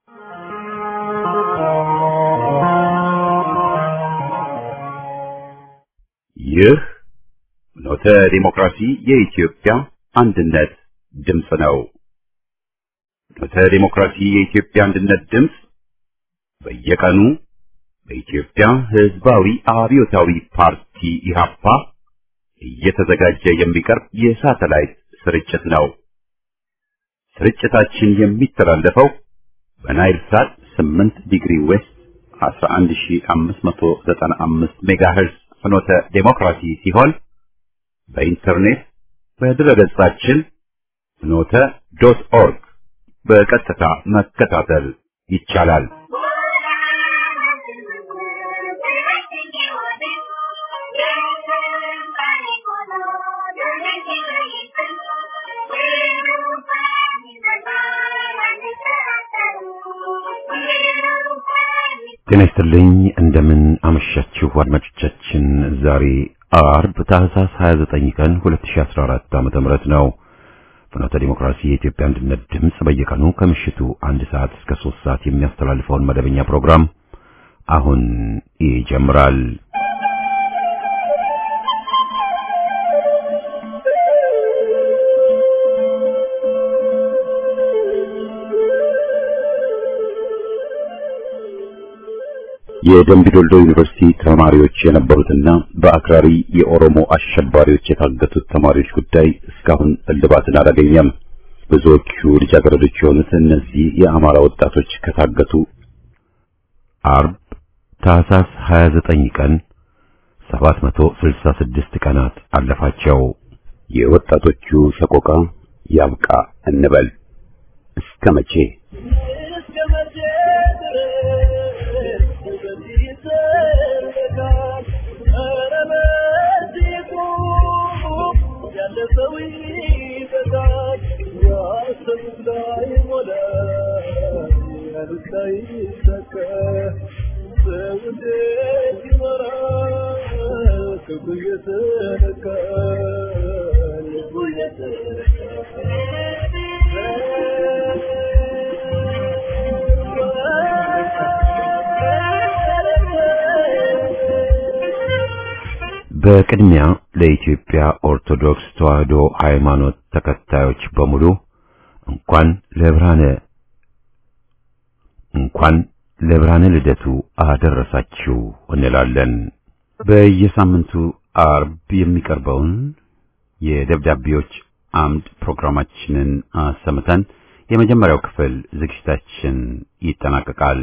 ይህ ኖተ ዲሞክራሲ የኢትዮጵያ አንድነት ድምፅ ነው። ኖተ ዲሞክራሲ የኢትዮጵያ አንድነት ድምፅ በየቀኑ በኢትዮጵያ ሕዝባዊ አብዮታዊ ፓርቲ ኢህአፓ እየተዘጋጀ የሚቀርብ የሳተላይት ስርጭት ነው። ስርጭታችን የሚተላለፈው በናይል ሳት 8 ዲግሪ ዌስት 11595 ሜጋሄርዝ ፍኖተ ዴሞክራሲ ሲሆን በኢንተርኔት በድረገጻችን ፍኖተ ዶት ኦርግ በቀጥታ መከታተል ይቻላል። ጤና ይስጥልኝ። እንደምን አመሻችሁ አድማጮቻችን። ዛሬ አርብ ታህሳስ 29 ቀን 2014 ዓ.ም ነው። ፍኖተ ዲሞክራሲ የኢትዮጵያ አንድነት ድምፅ በየቀኑ ከምሽቱ አንድ ሰዓት እስከ 3 ሰዓት የሚያስተላልፈውን መደበኛ ፕሮግራም አሁን ይጀምራል። የደምቢ ዶልዶ ዩኒቨርሲቲ ተማሪዎች የነበሩትና በአክራሪ የኦሮሞ አሸባሪዎች የታገቱት ተማሪዎች ጉዳይ እስካሁን እልባትን አላገኘም። ብዙዎቹ ልጃገረዶች የሆኑት እነዚህ የአማራ ወጣቶች ከታገቱ አርብ ታህሳስ 29 ቀን 766 ቀናት አለፋቸው። የወጣቶቹ ሰቆቃ ያብቃ እንበል እስከ መቼ? በቅድሚያ ለኢትዮጵያ ኦርቶዶክስ ተዋሕዶ ሃይማኖት ተከታዮች በሙሉ እንኳን ለብርሃነ እንኳን ለብርሃነ ልደቱ አደረሳችሁ እንላለን። በየሳምንቱ አርብ የሚቀርበውን የደብዳቤዎች አምድ ፕሮግራማችንን አሰምተን የመጀመሪያው ክፍል ዝግጅታችን ይጠናቀቃል።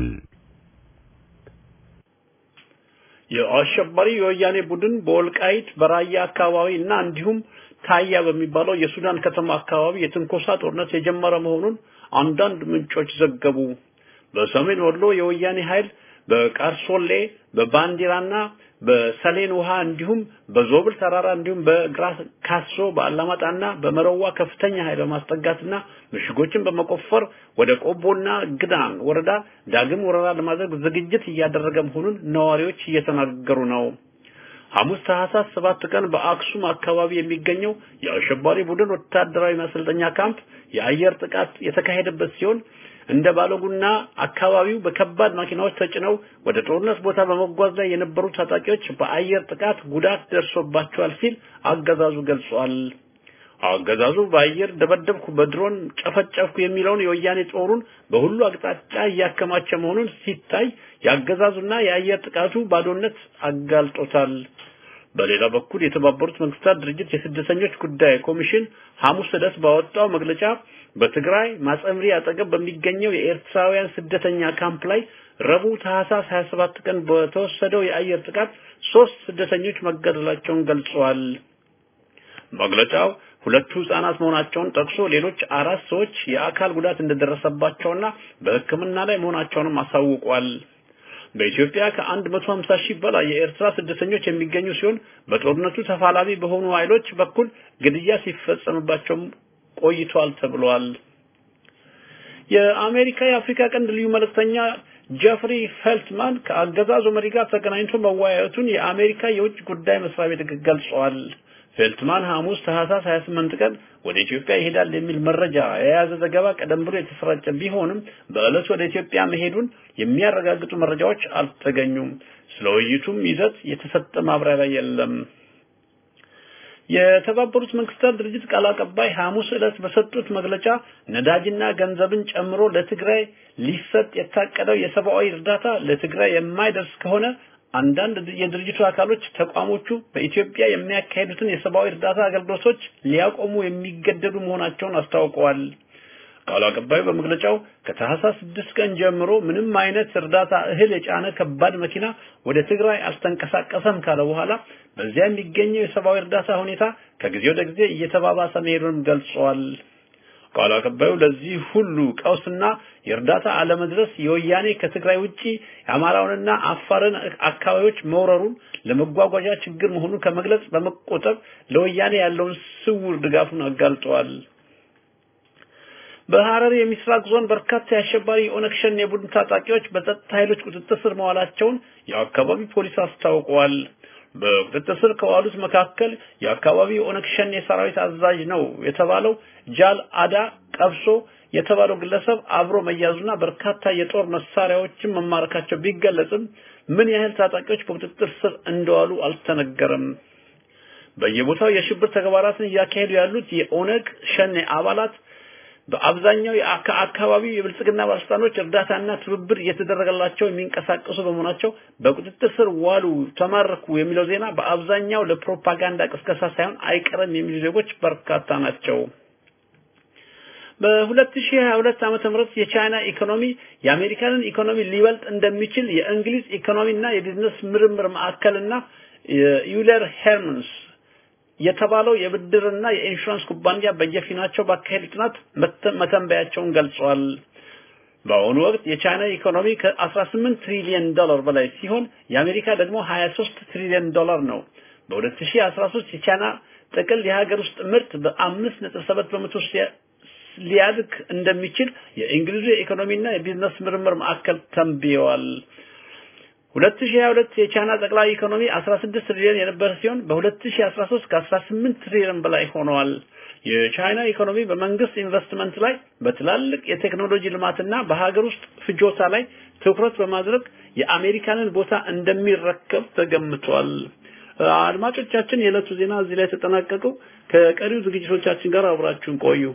የአሸባሪ የወያኔ ቡድን በወልቃይት በራያ አካባቢ እና እንዲሁም ታያ በሚባለው የሱዳን ከተማ አካባቢ የትንኮሳ ጦርነት የጀመረ መሆኑን አንዳንድ ምንጮች ዘገቡ። በሰሜን ወሎ የወያኔ ኃይል በቃርሶሌ በባንዲራና በሰሌን ውሃ እንዲሁም በዞብል ተራራ እንዲሁም በግራ ካሶ በአላማጣና በመረዋ ከፍተኛ ኃይል በማስጠጋትና ምሽጎችን በመቆፈር ወደ ቆቦና ግዳን ወረዳ ዳግም ወረራ ለማድረግ ዝግጅት እያደረገ መሆኑን ነዋሪዎች እየተናገሩ ነው። ሐሙስ ታህሳስ ሰባት ቀን በአክሱም አካባቢ የሚገኘው የአሸባሪ ቡድን ወታደራዊ ማሰልጠኛ ካምፕ የአየር ጥቃት የተካሄደበት ሲሆን እንደ ባለጉና አካባቢው በከባድ መኪናዎች ተጭነው ወደ ጦርነት ቦታ በመጓዝ ላይ የነበሩ ታጣቂዎች በአየር ጥቃት ጉዳት ደርሶባቸዋል ሲል አገዛዙ ገልጿል። አገዛዙ በአየር ደበደብኩ፣ በድሮን ጨፈጨፍኩ የሚለውን የወያኔ ጦሩን በሁሉ አቅጣጫ እያከማቸ መሆኑን ሲታይ የአገዛዙና የአየር ጥቃቱ ባዶነት አጋልጦታል። በሌላ በኩል የተባበሩት መንግስታት ድርጅት የስደተኞች ጉዳይ ኮሚሽን ሐሙስ ዕለት ባወጣው መግለጫ በትግራይ ማጸምሪ አጠገብ በሚገኘው የኤርትራውያን ስደተኛ ካምፕ ላይ ረቡዕ ታህሳስ 27 ቀን በተወሰደው የአየር ጥቃት ሶስት ስደተኞች መገደላቸውን ገልጸዋል። መግለጫው ሁለቱ ህጻናት መሆናቸውን ጠቅሶ ሌሎች አራት ሰዎች የአካል ጉዳት እንደደረሰባቸውና በሕክምና ላይ መሆናቸውንም አሳውቋል። በኢትዮጵያ ከ150 ሺህ በላይ የኤርትራ ስደተኞች የሚገኙ ሲሆን በጦርነቱ ተፋላሚ በሆኑ ኃይሎች በኩል ግድያ ሲፈጸምባቸው ቆይቷል ተብሏል። የአሜሪካ የአፍሪካ ቀንድ ልዩ መልእክተኛ ጀፍሪ ፌልትማን ከአገዛዙ መሪ ጋር ተገናኝቶ መወያየቱን የአሜሪካ የውጭ ጉዳይ መስሪያ ቤት ገልጿል። ፌልትማን ሐሙስ ታህሳስ 28 ቀን ወደ ኢትዮጵያ ይሄዳል የሚል መረጃ የያዘ ዘገባ ቀደም ብሎ የተሰራጨ ቢሆንም በዕለቱ ወደ ኢትዮጵያ መሄዱን የሚያረጋግጡ መረጃዎች አልተገኙም። ስለ ውይይቱም ይዘት የተሰጠ ማብራሪያ የለም። የተባበሩት መንግስታት ድርጅት ቃል አቀባይ ሐሙስ ዕለት በሰጡት መግለጫ ነዳጅና ገንዘብን ጨምሮ ለትግራይ ሊሰጥ የታቀደው የሰብአዊ እርዳታ ለትግራይ የማይደርስ ከሆነ አንዳንድ የድርጅቱ አካሎች ተቋሞቹ በኢትዮጵያ የሚያካሂዱትን የሰብአዊ እርዳታ አገልግሎቶች ሊያቆሙ የሚገደዱ መሆናቸውን አስታውቀዋል። ቃል አቀባዩ በመግለጫው ከታህሳስ ስድስት ቀን ጀምሮ ምንም አይነት እርዳታ እህል የጫነ ከባድ መኪና ወደ ትግራይ አልተንቀሳቀሰም ካለ በኋላ በዚያ የሚገኘው የሰብአዊ እርዳታ ሁኔታ ከጊዜ ወደ ጊዜ እየተባባሰ መሄዱን ገልጿል። ቃል አቀባዩ ለዚህ ሁሉ ቀውስና የእርዳታ አለመድረስ የወያኔ ከትግራይ ውጪ የአማራውንና አፋርን አካባቢዎች መውረሩን ለመጓጓዣ ችግር መሆኑን ከመግለጽ በመቆጠብ ለወያኔ ያለውን ስውር ድጋፉን አጋልጠዋል። በሐረር የምስራቅ ዞን በርካታ የአሸባሪ የኦነግ ሸኔ የቡድን ታጣቂዎች በጸጥታ ኃይሎች ቁጥጥር ስር መዋላቸውን የአካባቢ ፖሊስ አስታውቀዋል። በቁጥጥር ስር ከዋሉት መካከል የአካባቢ የኦነግ ሸኔ ሰራዊት አዛዥ ነው የተባለው ጃል አዳ ቀብሶ የተባለው ግለሰብ አብሮ መያዙና በርካታ የጦር መሳሪያዎችን መማረካቸው ቢገለጽም ምን ያህል ታጣቂዎች በቁጥጥር ስር እንደዋሉ አልተነገረም። በየቦታው የሽብር ተግባራትን እያካሄዱ ያሉት የኦነግ ሸኔ አባላት በአብዛኛው የአካባቢው የብልጽግና ባለስልጣኖች እርዳታና ትብብር እየተደረገላቸው የሚንቀሳቀሱ በመሆናቸው በቁጥጥር ስር ዋሉ፣ ተማረኩ የሚለው ዜና በአብዛኛው ለፕሮፓጋንዳ ቅስቀሳ ሳይሆን አይቀርም የሚሉ ዜጎች በርካታ ናቸው። በ2022 ዓመተ ምህረት የቻይና ኢኮኖሚ የአሜሪካንን ኢኮኖሚ ሊበልጥ እንደሚችል የእንግሊዝ ኢኮኖሚና የቢዝነስ ምርምር ማዕከልና ዩለር ሄርመንስ የተባለው የብድርና የኢንሹራንስ ኩባንያ በየፊናቸው ባካሄዱ ጥናት መተንበያቸውን ገልጸዋል። በአሁኑ ወቅት የቻይና ኢኮኖሚ ከ18 ትሪሊየን ዶላር በላይ ሲሆን የአሜሪካ ደግሞ 23 ትሪሊየን ዶላር ነው። በ2013 የቻይና ጥቅል የሀገር ውስጥ ምርት በ5.7 በመቶ ሊያድግ እንደሚችል የእንግሊዙ የኢኮኖሚና የቢዝነስ ምርምር ማዕከል ተንብየዋል። 2022 የቻይና ጠቅላይ ኢኮኖሚ 16 ትሪሊዮን የነበረ ሲሆን በ2013 ከ18 ትሪሊዮን በላይ ሆነዋል። የቻይና ኢኮኖሚ በመንግስት ኢንቨስትመንት ላይ በትላልቅ የቴክኖሎጂ ልማትና በሀገር ውስጥ ፍጆታ ላይ ትኩረት በማድረግ የአሜሪካንን ቦታ እንደሚረከብ ተገምቷል። አድማጮቻችን፣ የዕለቱ ዜና እዚህ ላይ ተጠናቀቁ። ከቀሪው ዝግጅቶቻችን ጋር አብራችሁን ቆዩ።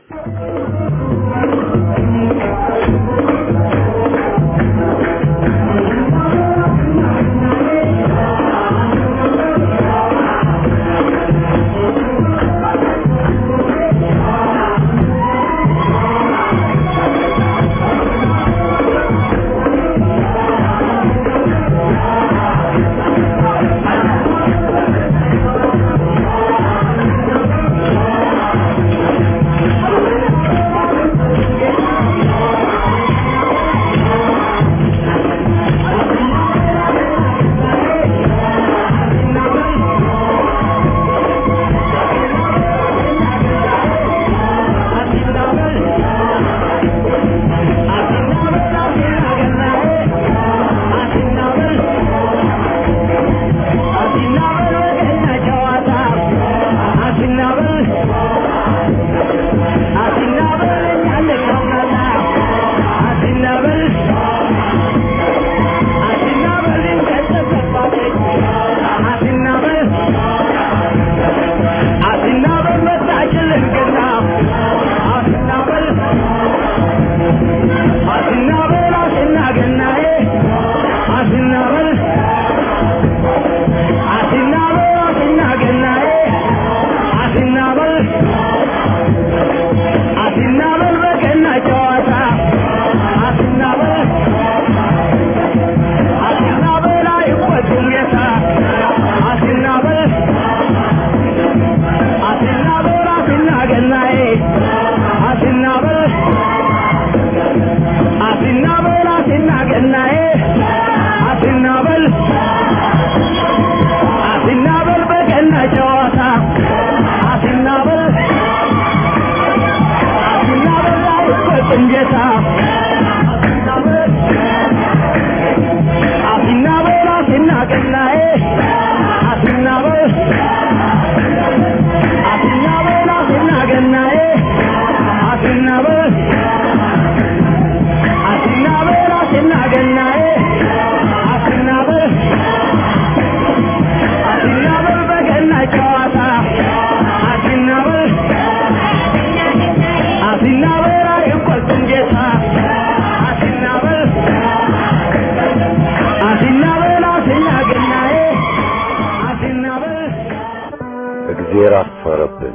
እግዜር አፈረብን።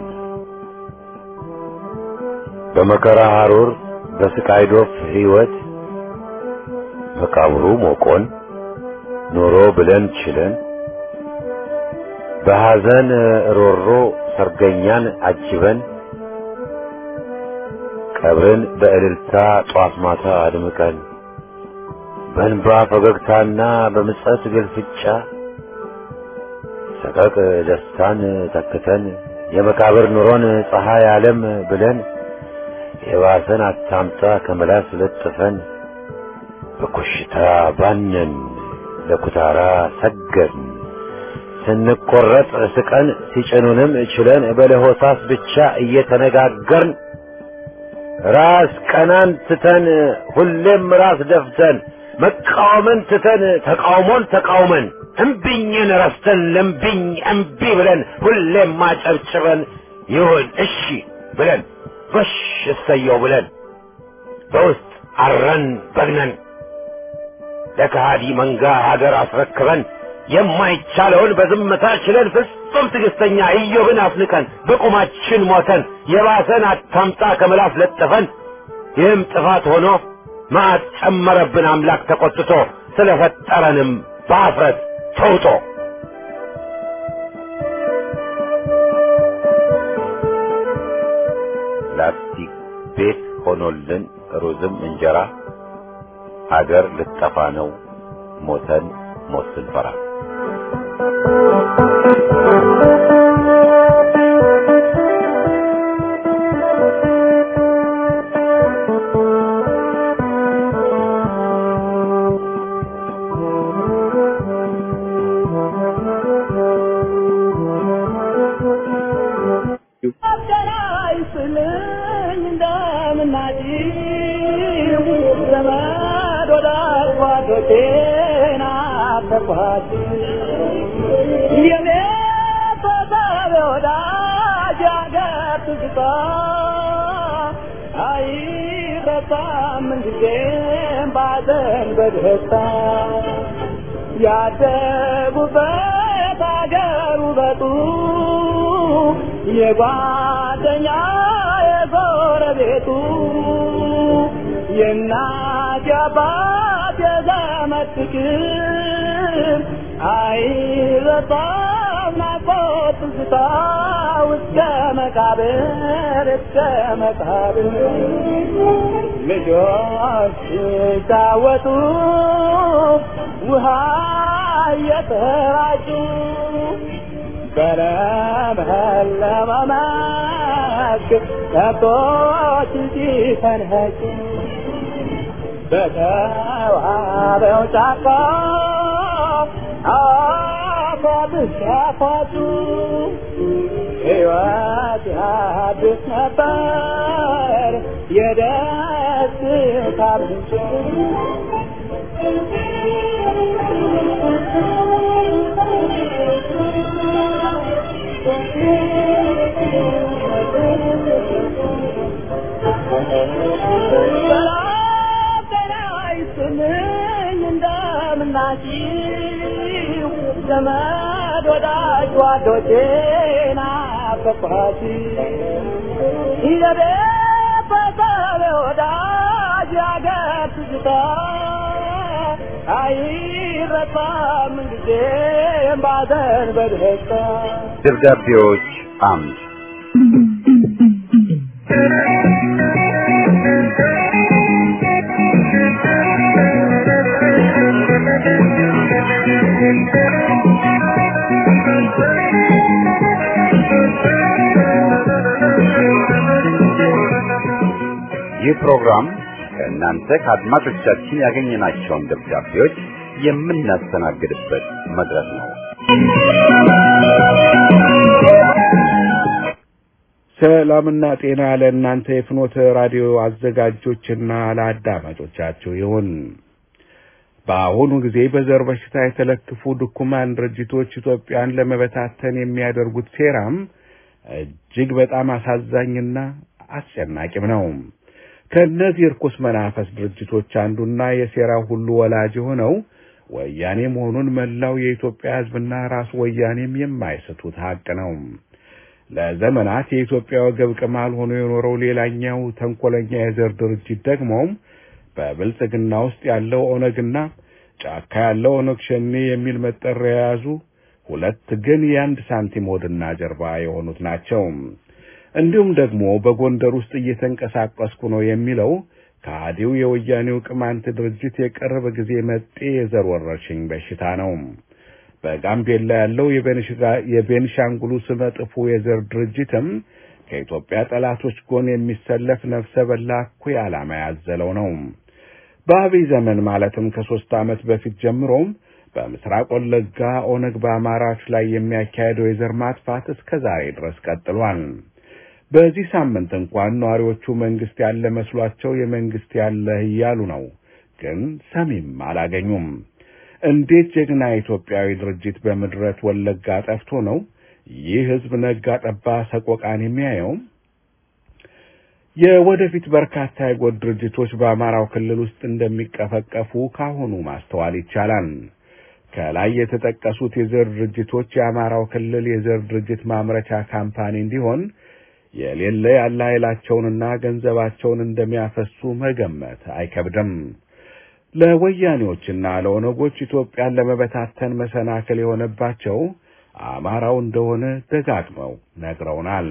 በመከራ ሐሩር በስቃይ ዶፍ ሕይወት መቃብሩ ሞቆን ኖሮ ብለን ችለን በሐዘን ሮሮ ሰርገኛን አጅበን ቀብርን በእልልታ ጧት ማታ አድምቀን በእንባ ፈገግታና በምጸት ግልፍጫ ሰቀቅ ደስታን ተክተን የመቃብር ኑሮን ፀሐይ ዓለም ብለን የባሰን አታምጣ ከመላስ ለጥፈን በኮሽታ ባነን ለኩታራ ሰገድን ስንቆረጥ ስቀን ሲጭኑንም ችለን በለሆሳስ ብቻ እየተነጋገርን ራስ ቀናን ትተን ሁሌም ራስ ደፍተን መቃወምን ትተን ተቃውሞን ተቃውመን እምቢኝን ረስተን ለምቢኝ እምቢ ብለን ሁሌም ማጨብጭበን ይሁን እሺ ብለን ጎሽ እሰየው ብለን በውስጥ አረን በግነን ለከሃዲ መንጋ ሀገር አስረክበን የማይቻለውን በዝምታ ችለን ፍጹም ትዕግስተኛ ኢዮብን አፍንቀን በቁማችን ሞተን የባሰን አታምጣ ከምላስ ለጥፈን ይህም ጥፋት ሆኖ መዓት ጨመረብን አምላክ ተቆጥቶ ስለፈጠረንም በአፍረት ተውጦ ላስቲክ ቤት ሆኖልን ሩዝም እንጀራ ሀገር ልጠፋ ነው ሞተን ሞት ስንፈራ ያደጉበት አገር ውበቱ የጓደኛ የጎረቤቱ የእናት የአባት የዘመድ ፍቅር አይረሳም ናፍቆት ትዝታ እስከ መቃብር እስከ መቃብር ልጆች ሲጫወቱ ውሃ እየተራጩ በለመለመ መስክ ከብቶች ሲፈንኸጩ በተዋበው ጫካ አፏብስ ያፏጩ ሕይወት ያድስ ነበር የደስታ ምንጭ እንደምናችሁ ዘመድ ወዳጅ ጓዶቼ ናፈቅኋችሁ ይዘቤት በሰብ ወዳጅ ያገር ትዝታ አይረሳም ጊዜም ባዘን በደስታ ደብዳቤዎች አምድ ይህ ፕሮግራም ከእናንተ ከአድማጮቻችን ያገኘናቸውን ደብዳቤዎች የምናስተናግድበት መድረክ ነው። ሰላምና ጤና ለእናንተ የፍኖተ ራዲዮ አዘጋጆችና ለአዳማጮቻችሁ ይሁን። በአሁኑ ጊዜ በዘር በሽታ የተለከፉ ድኩማን ድርጅቶች ኢትዮጵያን ለመበታተን የሚያደርጉት ሴራም እጅግ በጣም አሳዛኝና አስጨናቂም ነው። ከእነዚህ እርኩስ መናፈስ ድርጅቶች አንዱና የሴራው ሁሉ ወላጅ የሆነው ወያኔ መሆኑን መላው የኢትዮጵያ ሕዝብና ራሱ ወያኔም የማይስቱት ሀቅ ነው። ለዘመናት የኢትዮጵያ ወገብ ቅማል ሆኖ የኖረው ሌላኛው ተንኮለኛ የዘር ድርጅት ደግሞ በብልጽግና ውስጥ ያለው ኦነግና ጫካ ያለው ኦነግ ሸኔ የሚል መጠሪያ የያዙ ሁለት ግን የአንድ ሳንቲም ሆድና ጀርባ የሆኑት ናቸው። እንዲሁም ደግሞ በጎንደር ውስጥ እየተንቀሳቀስኩ ነው የሚለው ከሃዲው የወያኔው ቅማንት ድርጅት የቅርብ ጊዜ መጤ የዘር ወረርሽኝ በሽታ ነው። በጋምቤላ ያለው የቤንሻንጉሉ ስመ ጥፉ የዘር ድርጅትም ከኢትዮጵያ ጠላቶች ጎን የሚሰለፍ ነፍሰ በላ እኩይ ዓላማ ያዘለው ነው። በአብይ ዘመን ማለትም ከሦስት ዓመት በፊት ጀምሮም በምስራቅ ወለጋ ኦነግ በአማራዎች ላይ የሚያካሄደው የዘር ማጥፋት እስከ ዛሬ ድረስ ቀጥሏል። በዚህ ሳምንት እንኳን ነዋሪዎቹ መንግስት ያለ መስሏቸው የመንግስት ያለህ እያሉ ነው፣ ግን ሰሚም አላገኙም። እንዴት ጀግና ኢትዮጵያዊ ድርጅት በምድረት ወለጋ ጠፍቶ ነው ይህ ህዝብ ነጋ ጠባ ሰቆቃን የሚያየው? የወደፊት በርካታ የጎጥ ድርጅቶች በአማራው ክልል ውስጥ እንደሚቀፈቀፉ ካሁኑ ማስተዋል ይቻላል። ከላይ የተጠቀሱት የዘር ድርጅቶች የአማራው ክልል የዘር ድርጅት ማምረቻ ካምፓኒ እንዲሆን የሌለ ያለ ኃይላቸውንና ገንዘባቸውን እንደሚያፈሱ መገመት አይከብድም። ለወያኔዎችና ለኦነጎች ኢትዮጵያን ለመበታተን መሰናክል የሆነባቸው አማራው እንደሆነ ደጋግመው ነግረውናል።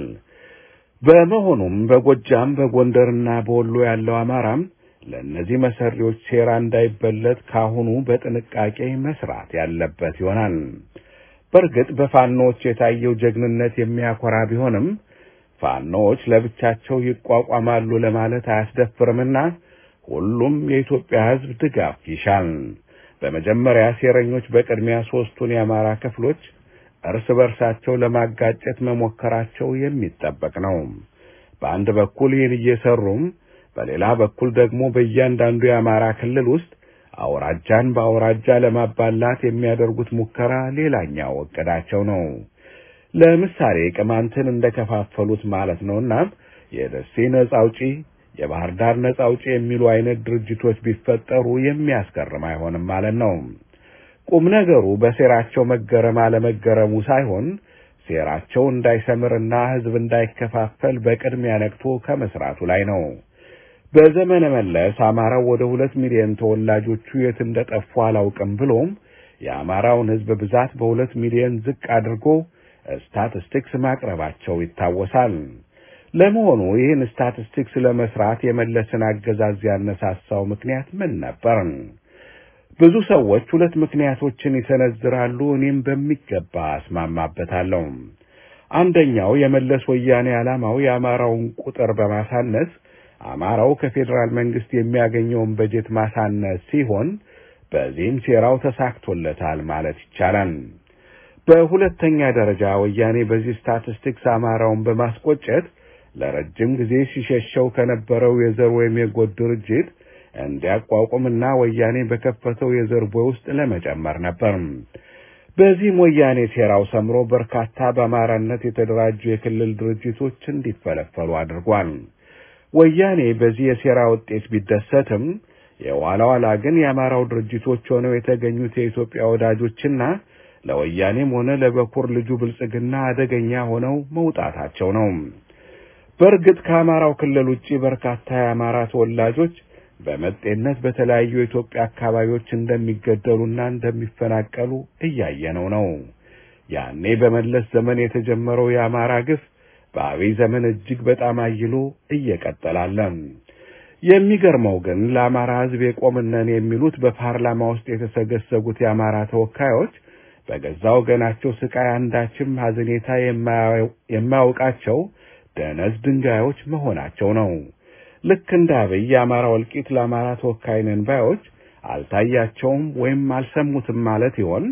በመሆኑም በጎጃም በጎንደርና በወሎ ያለው አማራም ለእነዚህ መሰሪዎች ሴራ እንዳይበለጥ ካሁኑ በጥንቃቄ መስራት ያለበት ይሆናል። በእርግጥ በፋኖዎች የታየው ጀግንነት የሚያኮራ ቢሆንም ፋኖዎች ለብቻቸው ይቋቋማሉ ለማለት አያስደፍርምና ሁሉም የኢትዮጵያ ሕዝብ ድጋፍ ይሻል። በመጀመሪያ ሴረኞች በቅድሚያ ሦስቱን የአማራ ክፍሎች እርስ በርሳቸው ለማጋጨት መሞከራቸው የሚጠበቅ ነው። በአንድ በኩል ይህን እየሰሩም በሌላ በኩል ደግሞ በእያንዳንዱ የአማራ ክልል ውስጥ አውራጃን በአውራጃ ለማባላት የሚያደርጉት ሙከራ ሌላኛው እቅዳቸው ነው። ለምሳሌ ቅማንትን እንደከፋፈሉት ማለት ነውና የደሴ ነጻ አውጪ፣ የባህር ዳር ነጻ አውጪ የሚሉ አይነት ድርጅቶች ቢፈጠሩ የሚያስገርም አይሆንም ማለት ነው። ቁም ነገሩ በሴራቸው መገረም አለመገረሙ ሳይሆን ሴራቸው እንዳይሰምርና ሕዝብ እንዳይከፋፈል በቅድሚያ ነቅቶ ከመስራቱ ላይ ነው። በዘመነ መለስ አማራው ወደ ሁለት ሚሊዮን ተወላጆቹ የት እንደጠፉ አላውቅም ብሎም የአማራውን ሕዝብ ብዛት በሁለት ሚሊዮን ዝቅ አድርጎ ስታቲስቲክስ ማቅረባቸው ይታወሳል። ለመሆኑ ይህን ስታቲስቲክስ ለመስራት የመለስን አገዛዝ ያነሳሳው ምክንያት ምን ነበር? ብዙ ሰዎች ሁለት ምክንያቶችን ይሰነዝራሉ። እኔም በሚገባ አስማማበታለሁ። አንደኛው የመለስ ወያኔ ዓላማው የአማራውን ቁጥር በማሳነስ አማራው ከፌዴራል መንግስት የሚያገኘውን በጀት ማሳነስ ሲሆን በዚህም ሴራው ተሳክቶለታል ማለት ይቻላል። በሁለተኛ ደረጃ ወያኔ በዚህ ስታቲስቲክስ አማራውን በማስቆጨት ለረጅም ጊዜ ሲሸሸው ከነበረው የዘር ወይም የጎጥ ድርጅት እንዲያቋቁምና ወያኔ በከፈተው የዘር ቦይ ውስጥ ለመጨመር ነበር። በዚህም ወያኔ ሴራው ሰምሮ በርካታ በአማራነት የተደራጁ የክልል ድርጅቶች እንዲፈለፈሉ አድርጓል። ወያኔ በዚህ የሴራ ውጤት ቢደሰትም የኋላ ኋላ ግን የአማራው ድርጅቶች ሆነው የተገኙት የኢትዮጵያ ወዳጆችና ለወያኔም ሆነ ለበኩር ልጁ ብልጽግና አደገኛ ሆነው መውጣታቸው ነው። በእርግጥ ከአማራው ክልል ውጪ በርካታ የአማራ ተወላጆች በመጤነት በተለያዩ የኢትዮጵያ አካባቢዎች እንደሚገደሉና እንደሚፈናቀሉ እያየነው ነው። ያኔ በመለስ ዘመን የተጀመረው የአማራ ግፍ በአብይ ዘመን እጅግ በጣም አይሎ እየቀጠላለ። የሚገርመው ግን ለአማራ ሕዝብ የቆምነን የሚሉት በፓርላማ ውስጥ የተሰገሰጉት የአማራ ተወካዮች በገዛ ወገናቸው ስቃይ አንዳችም ሐዘኔታ የማያውቃቸው ደነዝ ድንጋዮች መሆናቸው ነው። ልክ እንደ አብይ የአማራ እልቂት ለአማራ ተወካይ ነን ባዮች አልታያቸውም ወይም አልሰሙትም ማለት ይሆን?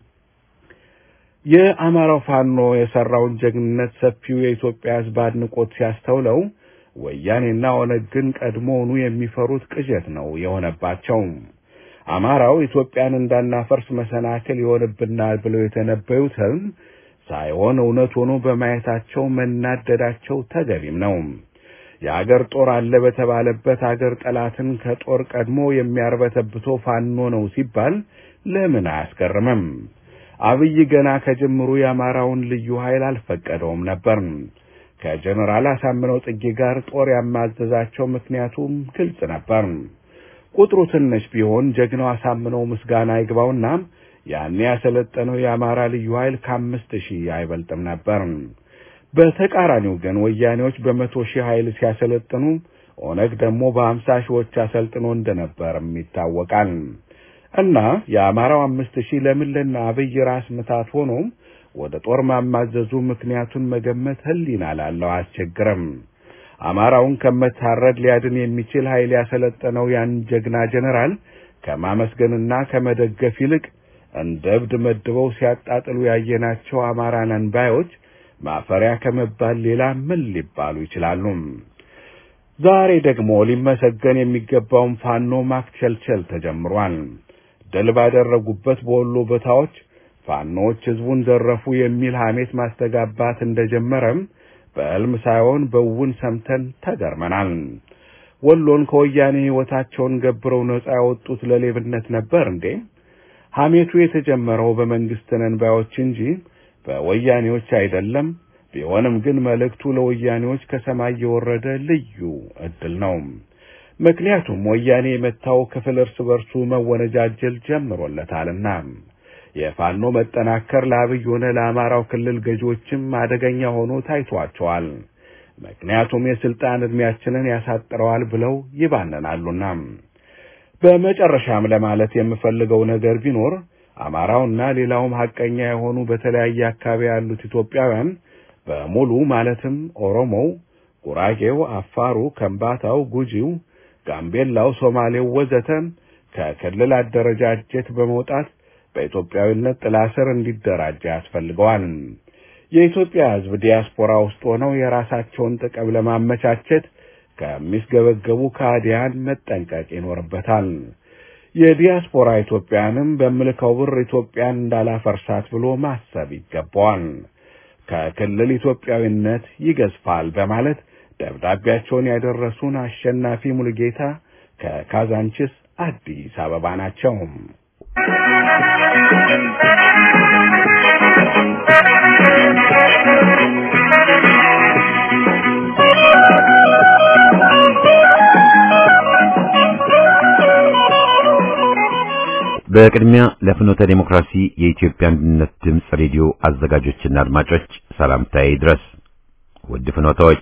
የአማራው ፋኖ የሰራውን ጀግንነት ሰፊው የኢትዮጵያ ሕዝብ አድንቆት ሲያስተውለው ወያኔና ኦነግ ግን ቀድሞውኑ የሚፈሩት ቅዠት ነው የሆነባቸው። አማራው ኢትዮጵያን እንዳናፈርስ መሰናክል ይሆንብናል ብለው የተነበዩትም ሳይሆን እውነት ሆኖ በማየታቸው መናደዳቸው ተገቢም ነው። የአገር ጦር አለ በተባለበት አገር ጠላትን ከጦር ቀድሞ የሚያርበተብቶ ፋኖ ነው ሲባል ለምን አያስገርምም? አብይ ገና ከጅምሩ የአማራውን ልዩ ኃይል አልፈቀደውም ነበር። ከጀነራል አሳምነው ጽጌ ጋር ጦር ያማዘዛቸው ምክንያቱም ግልጽ ነበር። ቁጥሩ ትንሽ ቢሆን ጀግናው አሳምነው ምስጋና ይግባውና ያኔ ያሰለጠነው የአማራ ልዩ ኃይል ከአምስት ሺህ አይበልጥም ነበር። በተቃራኒው ግን ወያኔዎች በመቶ ሺህ ኃይል ሲያሰለጥኑ ኦነግ ደግሞ በሀምሳ ሺዎች አሰልጥኖ እንደነበርም ይታወቃል። እና የአማራው አምስት ሺህ ለምን ለና አብይ ራስ ምታት ሆኖ ወደ ጦር ማማዘዙ ምክንያቱን መገመት ሕሊና ላለው አያስቸግርም። አማራውን ከመታረድ ሊያድን የሚችል ኃይል ያሰለጠነው ያን ጀግና ጀነራል ከማመስገንና ከመደገፍ ይልቅ እንደ እብድ መድበው ሲያጣጥሉ ያየናቸው አማራ ነን ባዮች ማፈሪያ ከመባል ሌላ ምን ሊባሉ ይችላሉ? ዛሬ ደግሞ ሊመሰገን የሚገባውን ፋኖ ማክቸልቸል ተጀምሯል። ድል ባደረጉበት በወሎ ቦታዎች ፋኖዎች ሕዝቡን ዘረፉ የሚል ሐሜት ማስተጋባት እንደጀመረም በሕልም ሳይሆን በውን ሰምተን ተገርመናል። ወሎን ከወያኔ ሕይወታቸውን ገብረው ነጻ ያወጡት ለሌብነት ነበር እንዴ? ሐሜቱ የተጀመረው በመንግስት ነን ባዮች እንጂ በወያኔዎች አይደለም። ቢሆንም ግን መልእክቱ ለወያኔዎች ከሰማይ የወረደ ልዩ ዕድል ነው። ምክንያቱም ወያኔ የመታው ክፍል እርስ በርሱ መወነጃጀል ጀምሮለታልና የፋኖ መጠናከር ለአብይ ሆነ ለአማራው ክልል ገዢዎችም አደገኛ ሆኖ ታይቷቸዋል። ምክንያቱም የስልጣን ዕድሜያችንን ያሳጥረዋል ብለው ይባነናሉና። በመጨረሻም ለማለት የምፈልገው ነገር ቢኖር አማራውና ሌላውም ሐቀኛ የሆኑ በተለያየ አካባቢ ያሉት ኢትዮጵያውያን በሙሉ ማለትም ኦሮሞው፣ ጉራጌው፣ አፋሩ፣ ከምባታው፣ ጉጂው፣ ጋምቤላው፣ ሶማሌው ወዘተ ከክልል አደረጃጀት በመውጣት በኢትዮጵያዊነት ጥላ ስር እንዲደራጅ ያስፈልገዋል። የኢትዮጵያ ሕዝብ ዲያስፖራ ውስጥ ሆነው የራሳቸውን ጥቅም ለማመቻቸት ከሚስገበገቡ ከሃዲያን መጠንቀቅ ይኖርበታል። የዲያስፖራ ኢትዮጵያንም በምልከው ብር ኢትዮጵያን እንዳላፈርሳት ብሎ ማሰብ ይገባዋል። ከክልል ኢትዮጵያዊነት ይገዝፋል በማለት ደብዳቤያቸውን ያደረሱን አሸናፊ ሙሉጌታ ከካዛንችስ አዲስ አበባ ናቸው። በቅድሚያ ለፍኖተ ዴሞክራሲ የኢትዮጵያ አንድነት ድምፅ ሬዲዮ አዘጋጆችና አድማጮች ሰላምታዬ ድረስ። ውድ ፍኖታዎች፣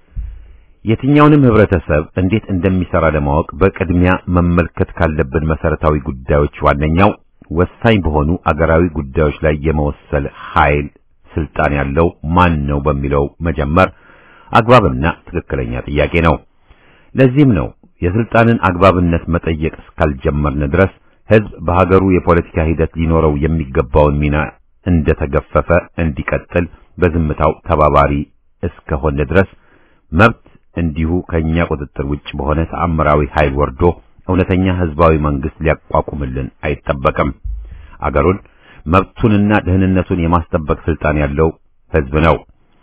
የትኛውንም ህብረተሰብ እንዴት እንደሚሰራ ለማወቅ በቅድሚያ መመልከት ካለብን መሰረታዊ ጉዳዮች ዋነኛው ወሳኝ በሆኑ አገራዊ ጉዳዮች ላይ የመወሰል ኃይል ስልጣን ያለው ማን ነው በሚለው መጀመር አግባብና ትክክለኛ ጥያቄ ነው። ለዚህም ነው የስልጣንን አግባብነት መጠየቅ እስካልጀመርን ድረስ ህዝብ በሀገሩ የፖለቲካ ሂደት ሊኖረው የሚገባውን ሚና እንደተገፈፈ እንዲቀጥል በዝምታው ተባባሪ እስከሆነ ድረስ መብት እንዲሁ ከኛ ቁጥጥር ውጭ በሆነ ተአምራዊ ኃይል ወርዶ እውነተኛ ህዝባዊ መንግስት ሊያቋቁምልን አይጠበቅም። አገሩን መብቱንና ደህንነቱን የማስጠበቅ ስልጣን ያለው ህዝብ ነው።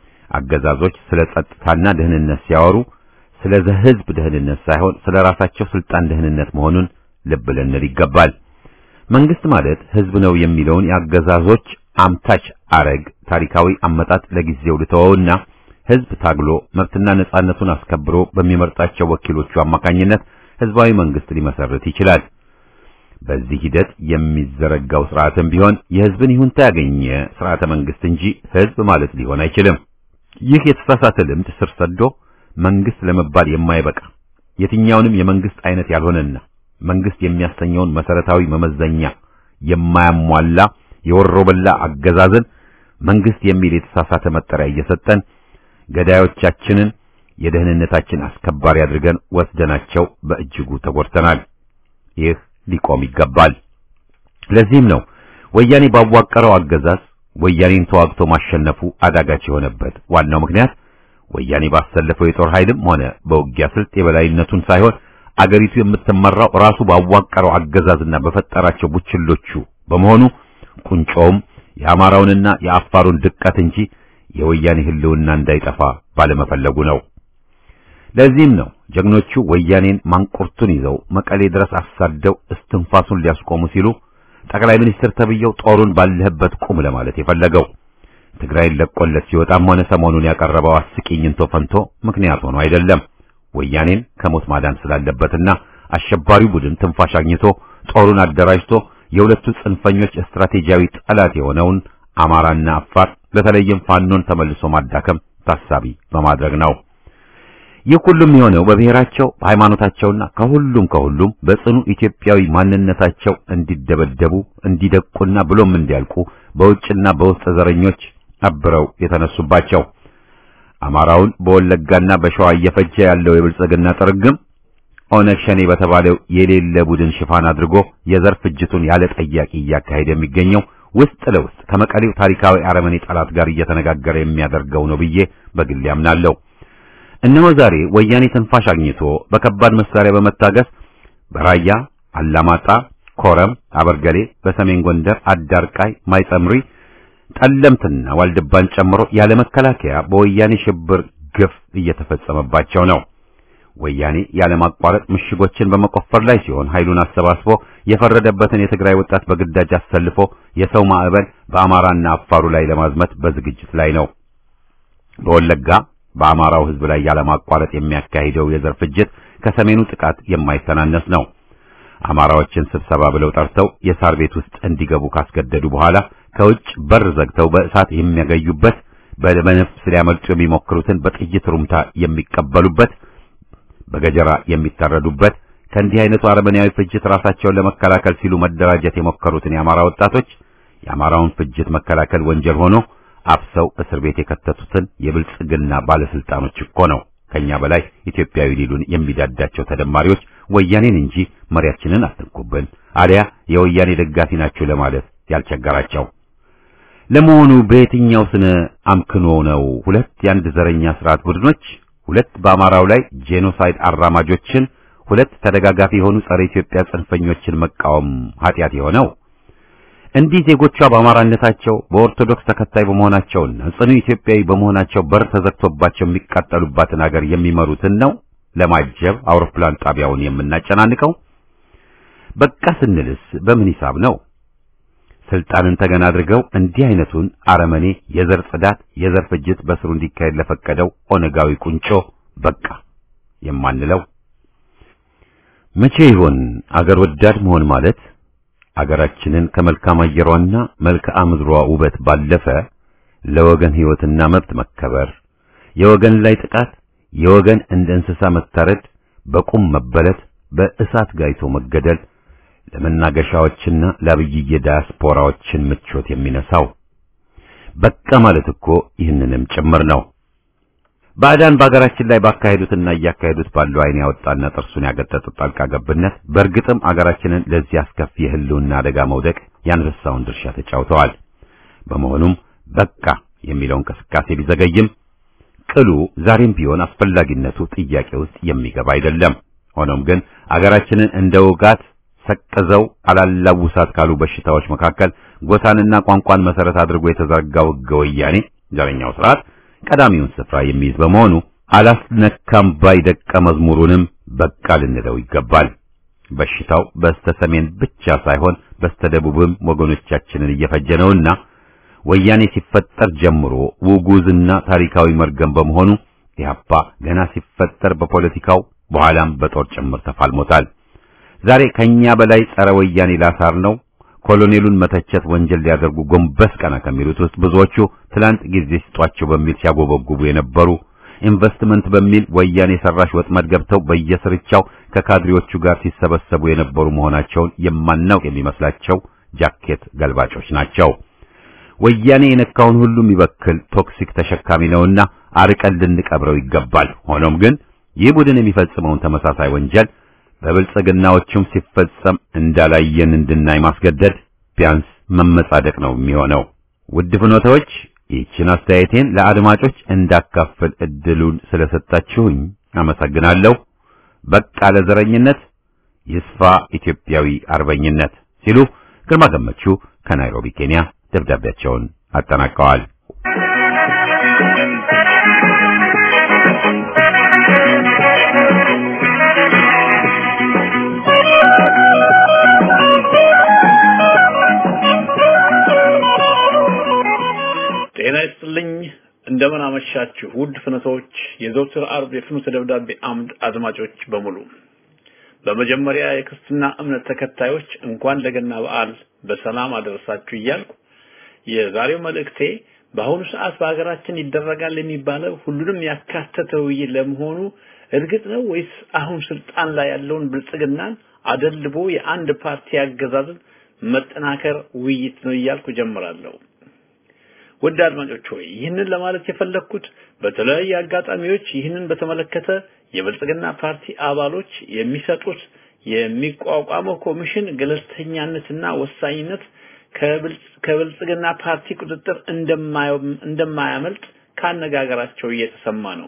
አገዛዞች ስለ ጸጥታና ደህንነት ሲያወሩ ስለ ህዝብ ደህንነት ሳይሆን ስለ ራሳቸው ስልጣን ደህንነት መሆኑን ልብ ልንል ይገባል። መንግስት ማለት ህዝብ ነው የሚለውን የአገዛዞች አምታች አረግ ታሪካዊ አመጣጥ ለጊዜው ልተወውና ህዝብ ታግሎ መብትና ነጻነቱን አስከብሮ በሚመርጣቸው ወኪሎቹ አማካኝነት ህዝባዊ መንግስት ሊመሰርት ይችላል። በዚህ ሂደት የሚዘረጋው ስርዓትም ቢሆን የህዝብን ይሁንታ ያገኘ ስርዓተ መንግስት እንጂ ህዝብ ማለት ሊሆን አይችልም። ይህ የተሳሳተ ልምድ ስር ሰዶ መንግስት ለመባል የማይበቃ የትኛውንም የመንግስት አይነት ያልሆነና መንግስት የሚያሰኘውን መሰረታዊ መመዘኛ የማያሟላ የወሮበላ አገዛዝን መንግስት የሚል የተሳሳተ መጠሪያ እየሰጠን ገዳዮቻችንን የደህንነታችን አስከባሪ አድርገን ወስደናቸው በእጅጉ ተጎድተናል። ይህ ሊቆም ይገባል። ለዚህም ነው ወያኔ ባዋቀረው አገዛዝ ወያኔን ተዋግቶ ማሸነፉ አዳጋች የሆነበት ዋናው ምክንያት ወያኔ ባሰለፈው የጦር ኃይልም ሆነ በውጊያ ስልት የበላይነቱን ሳይሆን አገሪቱ የምትመራው ራሱ ባዋቀረው አገዛዝና በፈጠራቸው ቡችሎቹ በመሆኑ ቁንጮውም የአማራውንና የአፋሩን ድቀት እንጂ የወያኔ ህልውና እንዳይጠፋ ባለመፈለጉ ነው። ለዚህም ነው ጀግኖቹ ወያኔን ማንቁርቱን ይዘው መቀሌ ድረስ አሳደው እስትንፋሱን ሊያስቆሙ ሲሉ ጠቅላይ ሚኒስትር ተብየው ጦሩን ባለህበት ቁም ለማለት የፈለገው። ትግራይን ለቆለት ሲወጣም ሆነ ሰሞኑን ያቀረበው አስቂኝ እንቶ ፈንቶ ምክንያት ሆኖ አይደለም። ወያኔን ከሞት ማዳን ስላለበትና አሸባሪው ቡድን ትንፋሽ አግኝቶ ጦሩን አደራጅቶ የሁለቱ ጽንፈኞች ስትራቴጂያዊ ጠላት የሆነውን አማራና አፋር በተለይም ፋኖን ተመልሶ ማዳከም ታሳቢ በማድረግ ነው። ይህ ሁሉም የሆነው በብሔራቸው በሃይማኖታቸውና ከሁሉም ከሁሉም በጽኑ ኢትዮጵያዊ ማንነታቸው እንዲደበደቡ እንዲደቁና ብሎም እንዲያልቁ በውጭና በውስጥ ዘረኞች አብረው የተነሱባቸው አማራውን በወለጋና በሸዋ እየፈጀ ያለው የብልጽግና ጥርግም ኦነግ ሸኔ በተባለው የሌለ ቡድን ሽፋን አድርጎ የዘር ፍጅቱን ያለ ጠያቂ እያካሄደ የሚገኘው ውስጥ ለውስጥ ከመቀሌው ታሪካዊ አረመኔ ጠላት ጋር እየተነጋገረ የሚያደርገው ነው ብዬ በግል ያምናለሁ። እነሆ ዛሬ ወያኔ ትንፋሽ አግኝቶ በከባድ መሳሪያ በመታገስ በራያ አላማጣ፣ ኮረም፣ አበርገሌ፣ በሰሜን ጎንደር አዳርቃይ፣ ማይጸምሪ፣ ጠለምትና ዋልድባን ጨምሮ ያለ መከላከያ በወያኔ ሽብር ግፍ እየተፈጸመባቸው ነው። ወያኔ ያለማቋረጥ ምሽጎችን በመቆፈር ላይ ሲሆን ኃይሉን አሰባስቦ የፈረደበትን የትግራይ ወጣት በግዳጅ አሰልፎ የሰው ማዕበል በአማራና አፋሩ ላይ ለማዝመት በዝግጅት ላይ ነው። በወለጋ በአማራው ሕዝብ ላይ ያለማቋረጥ የሚያካሂደው የዘር ፍጅት ከሰሜኑ ጥቃት የማይተናነስ ነው። አማራዎችን ስብሰባ ብለው ጠርተው የሳር ቤት ውስጥ እንዲገቡ ካስገደዱ በኋላ ከውጭ በር ዘግተው በእሳት የሚያገዩበት፣ በነፍስ ሊያመልጡ የሚሞክሩትን በጥይት ሩምታ የሚቀበሉበት በገጀራ የሚታረዱበት ከእንዲህ አይነቱ አረመኔያዊ ፍጅት ራሳቸውን ለመከላከል ሲሉ መደራጀት የሞከሩትን የአማራ ወጣቶች የአማራውን ፍጅት መከላከል ወንጀል ሆኖ አፍሰው እስር ቤት የከተቱትን የብልጽግና ባለስልጣኖች እኮ ነው ከኛ በላይ ኢትዮጵያዊ ሊሉን የሚዳዳቸው ተደማሪዎች ወያኔን እንጂ መሪያችንን አትንኩብን አሊያ የወያኔ ደጋፊ ናችሁ ለማለት ያልቸገራቸው። ለመሆኑ በየትኛው ስነ አምክኖ ነው ሁለት የአንድ ዘረኛ ስርዓት ቡድኖች ሁለት በአማራው ላይ ጄኖሳይድ አራማጆችን ሁለት ተደጋጋፊ የሆኑ ጸረ ኢትዮጵያ ጽንፈኞችን መቃወም ኃጢአት የሆነው እንዲህ ዜጎቿ በአማራነታቸው በኦርቶዶክስ ተከታይ በመሆናቸውና ጽኑ ኢትዮጵያዊ በመሆናቸው በር ተዘግቶባቸው የሚቃጠሉባትን ሀገር የሚመሩትን ነው ለማጀብ አውሮፕላን ጣቢያውን የምናጨናንቀው? በቃ ስንልስ በምን ሂሳብ ነው? ስልጣንን ተገና አድርገው እንዲህ አይነቱን አረመኔ የዘር ጽዳት፣ የዘር ፍጅት በስሩ እንዲካሄድ ለፈቀደው ኦነጋዊ ቁንጮ በቃ የማንለው መቼ ይሆን? አገር ወዳድ መሆን ማለት አገራችንን ከመልካም አየሯና መልክዓ ምድሯ ውበት ባለፈ ለወገን ሕይወትና መብት መከበር፣ የወገን ላይ ጥቃት፣ የወገን እንደ እንስሳ መታረድ፣ በቁም መበለት፣ በእሳት ጋይቶ መገደል ለመናገሻዎችና ለአብይዬ ዳያስፖራዎችን ምቾት የሚነሳው በቃ ማለት እኮ ይህንንም ጭምር ነው። ባዕዳን በአገራችን ላይ ባካሄዱትና እያካሄዱት ባለው ዓይን ያወጣና ጥርሱን ያገጠጡት ጣልቃ ገብነት በእርግጥም አገራችንን ለዚህ አስከፊ የህልውና አደጋ መውደቅ ያንበሳውን ድርሻ ተጫውተዋል። በመሆኑም በቃ የሚለው እንቅስቃሴ ቢዘገይም ቅሉ ዛሬም ቢሆን አስፈላጊነቱ ጥያቄ ውስጥ የሚገባ አይደለም። ሆኖም ግን አገራችንን እንደ ውጋት ሰቅዘው አላላውሳት ካሉ በሽታዎች መካከል ጎሳንና ቋንቋን መሰረት አድርጎ የተዘረጋው ሕገ ወያኔ ዘረኛው ስርዓት ቀዳሚውን ስፍራ የሚይዝ በመሆኑ አላስነካም ባይ ደቀ መዝሙሩንም በቃ ልንለው ይገባል። በሽታው በስተ ሰሜን ብቻ ሳይሆን በስተ ደቡብም ወገኖቻችንን እየፈጀ ነውና ወያኔ ሲፈጠር ጀምሮ ውጉዝና ታሪካዊ መርገም በመሆኑ ኢህአፓ ገና ሲፈጠር በፖለቲካው በኋላም በጦር ጭምር ተፋልሞታል። ዛሬ ከኛ በላይ ጸረ ወያኔ ላሳር ነው ኮሎኔሉን መተቸት ወንጀል ሊያደርጉ ጎንበስ ቀና ከሚሉት ውስጥ ብዙዎቹ ትላንት ጊዜ ስጧቸው በሚል ሲያጎበጉቡ የነበሩ ኢንቨስትመንት በሚል ወያኔ ሰራሽ ወጥመድ ገብተው በየስርቻው ከካድሬዎቹ ጋር ሲሰበሰቡ የነበሩ መሆናቸውን የማናውቅ የሚመስላቸው ጃኬት ገልባጮች ናቸው። ወያኔ የነካውን ሁሉ የሚበክል ቶክሲክ ተሸካሚ ነውና አርቀን ልንቀብረው ይገባል። ሆኖም ግን ይህ ቡድን የሚፈጽመውን ተመሳሳይ ወንጀል በብልጽግናዎቹም ሲፈጸም እንዳላየን እንድናይ ማስገደድ ቢያንስ መመጻደቅ ነው የሚሆነው። ውድ ፍኖታዎች ይህችን አስተያየቴን ለአድማጮች እንዳካፍል እድሉን ስለሰጣችሁኝ አመሰግናለሁ። በቃ ለዘረኝነት ይስፋ ኢትዮጵያዊ አርበኝነት ሲሉ ግርማ ገመቹ ከናይሮቢ ኬንያ ደብዳቤያቸውን አጠናቀዋል። እንደምን አመሻችሁ ውድ ፍኖቶች፣ የዘውትር አርብ የፍኖተ ደብዳቤ አምድ አድማጮች በሙሉ። በመጀመሪያ የክርስትና እምነት ተከታዮች እንኳን ለገና በዓል በሰላም አደረሳችሁ እያልኩ የዛሬው መልእክቴ በአሁኑ ሰዓት በሀገራችን ይደረጋል የሚባለው ሁሉንም ያካተተ ውይይት ለመሆኑ እርግጥ ነው ወይስ አሁን ስልጣን ላይ ያለውን ብልጽግናን አደልቦ የአንድ ፓርቲ አገዛዝን መጠናከር ውይይት ነው እያልኩ ጀምራለሁ። ውድ አድማጮች ሆይ ይህንን ለማለት የፈለግኩት በተለያዩ አጋጣሚዎች ይህንን በተመለከተ የብልጽግና ፓርቲ አባሎች የሚሰጡት የሚቋቋመው ኮሚሽን ገለልተኛነትና ወሳኝነት ከብልጽግና ፓርቲ ቁጥጥር እንደማያመልጥ ካነጋገራቸው እየተሰማ ነው።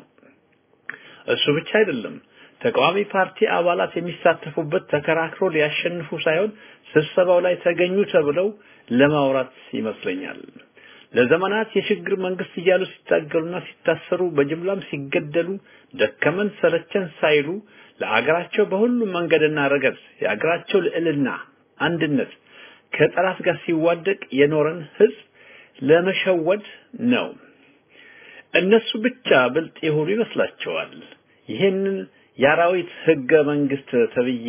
እሱ ብቻ አይደለም። ተቃዋሚ ፓርቲ አባላት የሚሳተፉበት ተከራክሮ ሊያሸንፉ ሳይሆን ስብሰባው ላይ ተገኙ ተብለው ለማውራት ይመስለኛል። ለዘመናት የሽግግር መንግስት እያሉ ሲታገሉና ሲታሰሩ በጅምላም ሲገደሉ ደከመን ሰለቸን ሳይሉ ለአገራቸው በሁሉም መንገድና ረገድ የአገራቸው ልዕልና፣ አንድነት ከጠላት ጋር ሲዋደቅ የኖረን ህዝብ ለመሸወድ ነው። እነሱ ብቻ ብልጥ የሆኑ ይመስላቸዋል። ይህንን የአራዊት ህገ መንግስት ተብዬ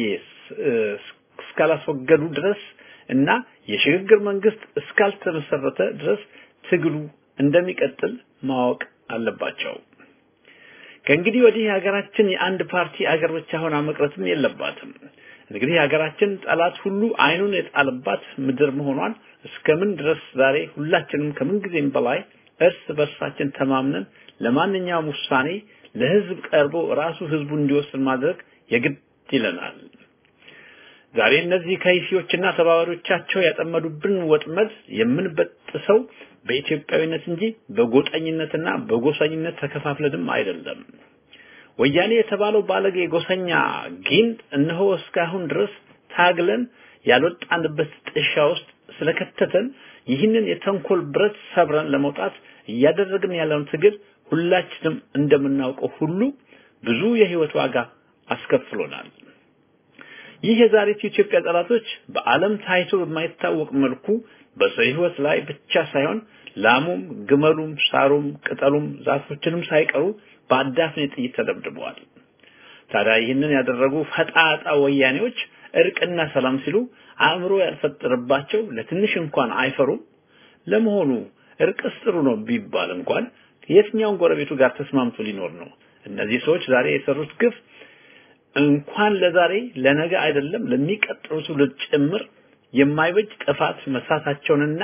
እስካላስወገዱ ድረስ እና የሽግግር መንግስት እስካልተመሰረተ ድረስ ትግሉ እንደሚቀጥል ማወቅ አለባቸው። ከእንግዲህ ወዲህ ሀገራችን የአንድ ፓርቲ አገር ብቻ ሆና መቅረትም የለባትም። እንግዲህ ሀገራችን ጠላት ሁሉ አይኑን የጣለባት ምድር መሆኗን እስከምን ድረስ ዛሬ ሁላችንም ከምን ጊዜም በላይ እርስ በርሳችን ተማምነን ለማንኛውም ውሳኔ ለህዝብ ቀርቦ ራሱ ህዝቡ እንዲወስን ማድረግ የግድ ይለናል። ዛሬ እነዚህ ከይሲዎችና ተባባሪዎቻቸው ያጠመዱብን ወጥመድ የምንበጥሰው በኢትዮጵያዊነት እንጂ በጎጠኝነትና በጎሰኝነት ተከፋፍለንም አይደለም። ወያኔ የተባለው ባለጌ ጎሰኛ ጊንጥ እነሆ እስካሁን ድረስ ታግለን ያልወጣንበት ጥሻ ውስጥ ስለከተተን ይህንን የተንኮል ብረት ሰብረን ለመውጣት እያደረግን ያለውን ትግል ሁላችንም እንደምናውቀው ሁሉ ብዙ የህይወት ዋጋ አስከፍሎናል። ይህ የዛሬቱ ኢትዮጵያ ጠላቶች በዓለም ታይቶ በማይታወቅ መልኩ በሰው ህይወት ላይ ብቻ ሳይሆን ላሙም፣ ግመሉም፣ ሳሩም፣ ቅጠሉም ዛፎችንም ሳይቀሩ በአዳፍኔ ጥይት ተደብድበዋል። ታዲያ ይህንን ያደረጉ ፈጣጣ ወያኔዎች እርቅና ሰላም ሲሉ አእምሮ ያልፈጠረባቸው ለትንሽ እንኳን አይፈሩም። ለመሆኑ እርቅስ ጥሩ ነው ቢባል እንኳን የትኛውን ጎረቤቱ ጋር ተስማምቶ ሊኖር ነው? እነዚህ ሰዎች ዛሬ የሰሩት ግፍ እንኳን ለዛሬ ለነገ አይደለም ለሚቀጥሉ ትውልድ ጭምር የማይበጅ ጥፋት መስራታቸውንና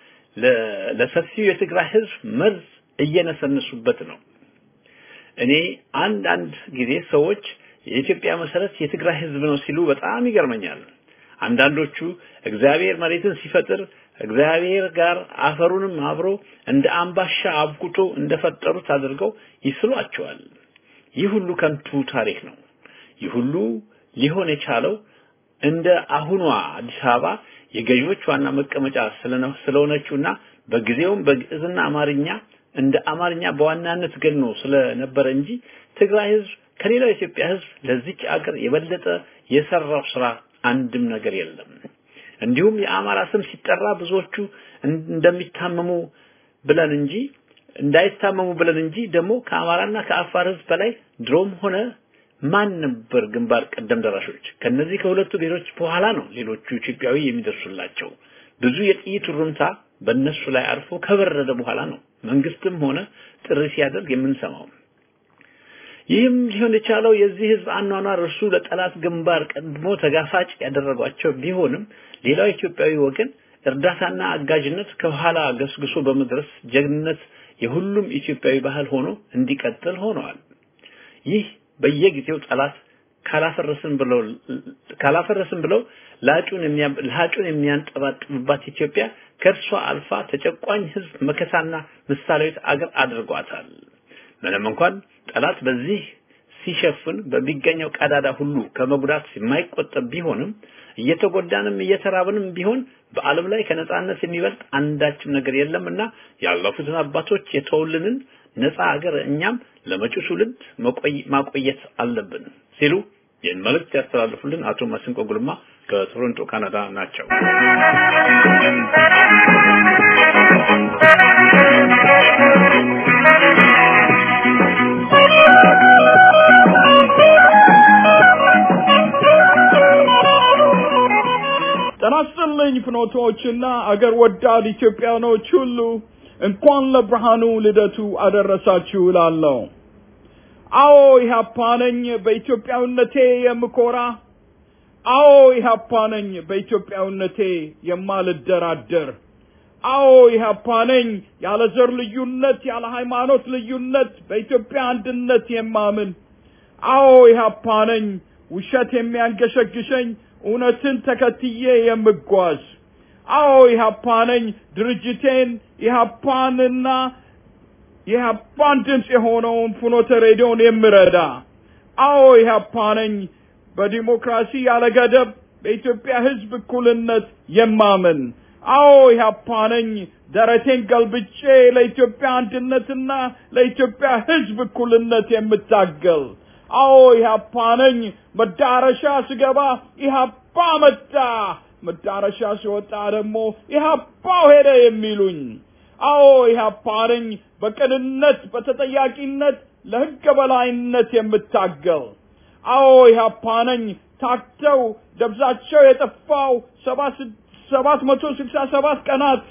ለሰፊው የትግራይ ህዝብ መርዝ እየነሰነሱበት ነው። እኔ አንዳንድ ጊዜ ሰዎች የኢትዮጵያ መሰረት የትግራይ ህዝብ ነው ሲሉ በጣም ይገርመኛል። አንዳንዶቹ እግዚአብሔር መሬትን ሲፈጥር እግዚአብሔር ጋር አፈሩንም አብሮ እንደ አምባሻ አብቁቶ እንደፈጠሩት አድርገው ይስሏቸዋል። ይህ ሁሉ ከንቱ ታሪክ ነው። ይህ ሁሉ ሊሆን የቻለው እንደ አሁኗ አዲስ አበባ የገዢዎች ዋና መቀመጫ ስለሆነችውና በጊዜውም በግዕዝና አማርኛ እንደ አማርኛ በዋናነት ገኖ ስለነበረ እንጂ ትግራይ ህዝብ ከሌላው የኢትዮጵያ ህዝብ ለዚች አገር የበለጠ የሰራው ስራ አንድም ነገር የለም። እንዲሁም የአማራ ስም ሲጠራ ብዙዎቹ እንደሚታመሙ ብለን እንጂ እንዳይታመሙ ብለን እንጂ ደግሞ ከአማራና ከአፋር ህዝብ በላይ ድሮም ሆነ ማን ነበር ግንባር ቀደም ደራሾች? ከነዚህ ከሁለቱ ብሔሮች በኋላ ነው ሌሎቹ ኢትዮጵያዊ የሚደርሱላቸው። ብዙ የጥይት ሩምታ በእነሱ ላይ አርፎ ከበረደ በኋላ ነው መንግስትም ሆነ ጥሪ ሲያደርግ የምንሰማው። ይህም ሊሆን የቻለው የዚህ ህዝብ አኗኗር እርሱ ለጠላት ግንባር ቀድሞ ተጋፋጭ ያደረጓቸው ቢሆንም ሌላው ኢትዮጵያዊ ወገን እርዳታና አጋዥነት ከኋላ ገስግሶ በመድረስ ጀግንነት የሁሉም ኢትዮጵያዊ ባህል ሆኖ እንዲቀጥል ሆነዋል። ይህ በየጊዜው ጠላት ካላፈረስን ብለው ካላፈረስን ብለው ላጩን ላጩን የሚያንጠባጥብባት ኢትዮጵያ ከእርሷ አልፋ ተጨቋኝ ህዝብ መከታና ምሳሌዊት አገር አድርጓታል። ምንም እንኳን ጠላት በዚህ ሲሸፍን በሚገኘው ቀዳዳ ሁሉ ከመጉዳት የማይቆጠብ ቢሆንም እየተጎዳንም እየተራብንም ቢሆን በዓለም ላይ ከነጻነት የሚበልጥ አንዳችም ነገር የለምና ያለፉትን አባቶች የተውልንን ነፃ ሀገር እኛም ለመጪው ትውልድ ማቆየት አለብን ሲሉ ይህን መልእክት ያስተላልፉልን አቶ መስንቆ ጉልማ ከቶሮንቶ ካናዳ ናቸው። ጤና ይስጥልኝ ፍኖቶችና አገር ወዳድ ኢትዮጵያኖች ሁሉ እንኳን ለብርሃኑ ልደቱ አደረሳችሁ እላለሁ። አዎ ኢህአፓ ነኝ በኢትዮጵያዊነቴ የምኮራ። አዎ ኢህአፓ ነኝ በኢትዮጵያዊነቴ የማልደራደር። አዎ ኢህአፓ ነኝ ያለ ዘር ልዩነት፣ ያለ ሃይማኖት ልዩነት በኢትዮጵያ አንድነት የማምን። አዎ ኢህአፓ ነኝ ውሸት የሚያንገሸግሸኝ እውነትን ተከትዬ የምጓዝ። አዎ ኢህአፓ ነኝ ድርጅቴን ኢህአፓንና የኢህአፓን ድምፅ የሆነውን ፍኖተ ሬዲዮን የምረዳ። አዎ ኢህአፓ ነኝ በዲሞክራሲ ያለ ገደብ በኢትዮጵያ ሕዝብ እኩልነት የማምን። አዎ ኢህአፓ ነኝ ደረቴን ገልብጬ ለኢትዮጵያ አንድነትና ለኢትዮጵያ ሕዝብ እኩልነት የምታገል። አዎ ኢህአፓ ነኝ መዳረሻ ስገባ ኢህአፓ መጣ፣ መዳረሻ ሲወጣ ደግሞ ኢህአፓው ሄደ የሚሉኝ። አዎ ኢህአፓ ነኝ በቅንነት በተጠያቂነት ለሕገ በላይነት የምታገል። አዎ ኢህአፓ ነኝ ታክተው ደብዛቸው የጠፋው ሰባት መቶ ስልሳ ሰባት ቀናት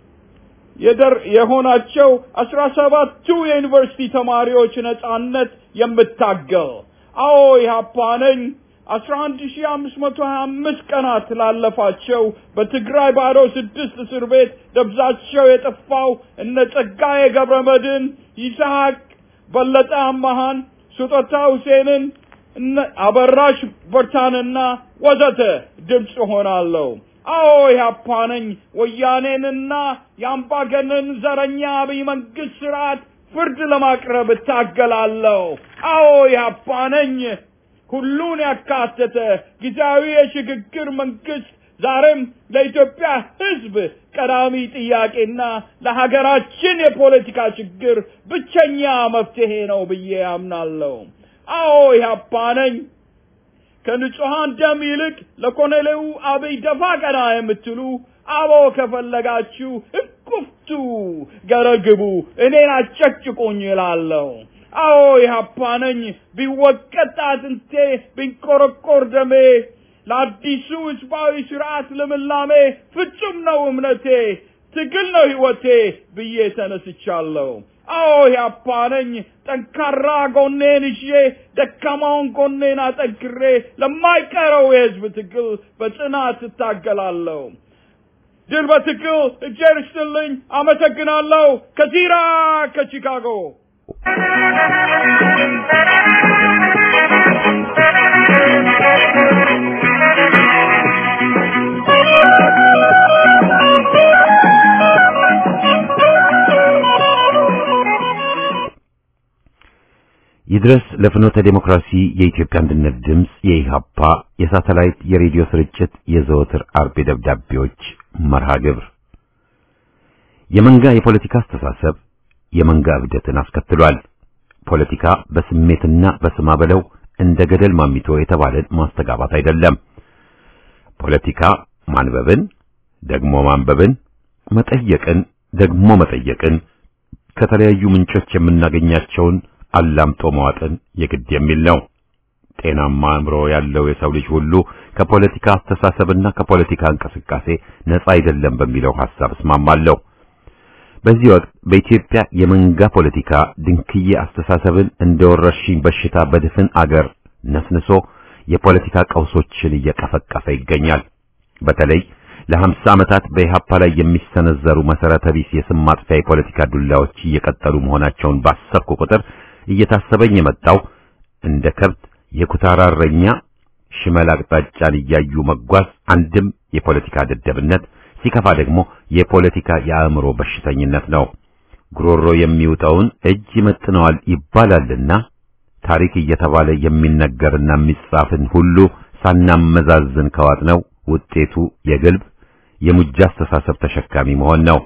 የደር የሆናቸው አስራ ሰባቱ የዩኒቨርሲቲ ተማሪዎች ነጻነት የምታገል። አዎ ኢህአፓ ነኝ አስራ አንድ ሺህ አምስት መቶ ሀያ አምስት ቀናት ላለፋቸው በትግራይ ባዶ ስድስት እስር ቤት ደብዛቸው የጠፋው እነ ጸጋዬ ገብረ መድኅን፣ ይስሐቅ በለጠ አማሃን፣ ስጦታ ሁሴንን፣ እነ አበራሽ በርታንና ወዘተ ድምፅ ሆናለሁ። አዎ ኢህአፓ ነኝ ወያኔንና የአምባገነን ዘረኛ አብይ መንግስት ስርዓት ፍርድ ለማቅረብ እታገላለሁ። አዎ ኢህአፓ ነኝ ሁሉን ያካተተ ጊዜያዊ የሽግግር መንግስት ዛሬም ለኢትዮጵያ ሕዝብ ቀዳሚ ጥያቄና ለሀገራችን የፖለቲካ ችግር ብቸኛ መፍትሄ ነው ብዬ አምናለሁ። አዎ ኢህአፓ ነኝ ከንጹሐን ደም ይልቅ ለኮሎኔሉ አብይ ደፋ ቀና የምትሉ አቦ ከፈለጋችሁ እቁፍቱ ገረግቡ፣ እኔን አጨቅጭቁኝ እላለሁ። አዎ ኢህአፓ ነኝ ቢወቀጥ አጥንቴ ቢንቆረቆር ደሜ ለአዲሱ ህዝባዊ ስርዓት ልምላሜ ፍጹም ነው እምነቴ ትግል ነው ህይወቴ ብዬ ተነስቻለሁ። አዎ ኢህአፓ ነኝ ጠንካራ ጎኔን ይዤ ደካማውን ጎኔን አጠንክሬ ለማይቀረው የህዝብ ትግል በጽናት እታገላለሁ። ድል በትግል እጄር ይስጥልኝ። አመሰግናለሁ። ከዚራ ከቺካጎ ይድረስ ለፍኖተ ዴሞክራሲ የኢትዮጵያ አንድነት ድምፅ የኢሃፓ የሳተላይት የሬዲዮ ስርጭት የዘወትር አርብ ደብዳቤዎች መርሃ ግብር የመንጋ የፖለቲካ አስተሳሰብ የመንጋ እብደትን አስከትሏል። ፖለቲካ በስሜትና በስማ በለው እንደ ገደል ማሚቶ የተባለን ማስተጋባት አይደለም። ፖለቲካ ማንበብን ደግሞ ማንበብን፣ መጠየቅን ደግሞ መጠየቅን፣ ከተለያዩ ምንጮች የምናገኛቸውን አላምጦ መዋጥን የግድ የሚል ነው። ጤናማ አእምሮ ያለው የሰው ልጅ ሁሉ ከፖለቲካ አስተሳሰብና ከፖለቲካ እንቅስቃሴ ነፃ አይደለም በሚለው ሐሳብ እስማማለሁ። በዚህ ወቅት በኢትዮጵያ የመንጋ ፖለቲካ ድንክዬ አስተሳሰብን እንደ ወረርሽኝ በሽታ በድፍን አገር ነስንሶ የፖለቲካ ቀውሶችን እየቀፈቀፈ ይገኛል። በተለይ ለሀምሳ ዓመታት በኢህአፓ ላይ የሚሰነዘሩ መሰረተ ቢስ የስም ማጥፊያ የፖለቲካ ዱላዎች እየቀጠሉ መሆናቸውን ባሰብኩ ቁጥር እየታሰበኝ የመጣው እንደ ከብት የኩታራ እረኛ ሽመል አቅጣጫን እያዩ መጓዝ አንድም የፖለቲካ ደደብነት ሲከፋ ደግሞ የፖለቲካ የአእምሮ በሽተኝነት ነው። ጉሮሮ የሚውጠውን እጅ ይመጥነዋል ይባላልና ታሪክ እየተባለ የሚነገርና የሚጻፍን ሁሉ ሳናመዛዝን ከዋጥነው ውጤቱ የግልብ የሙጃ አስተሳሰብ ተሸካሚ መሆን ነው።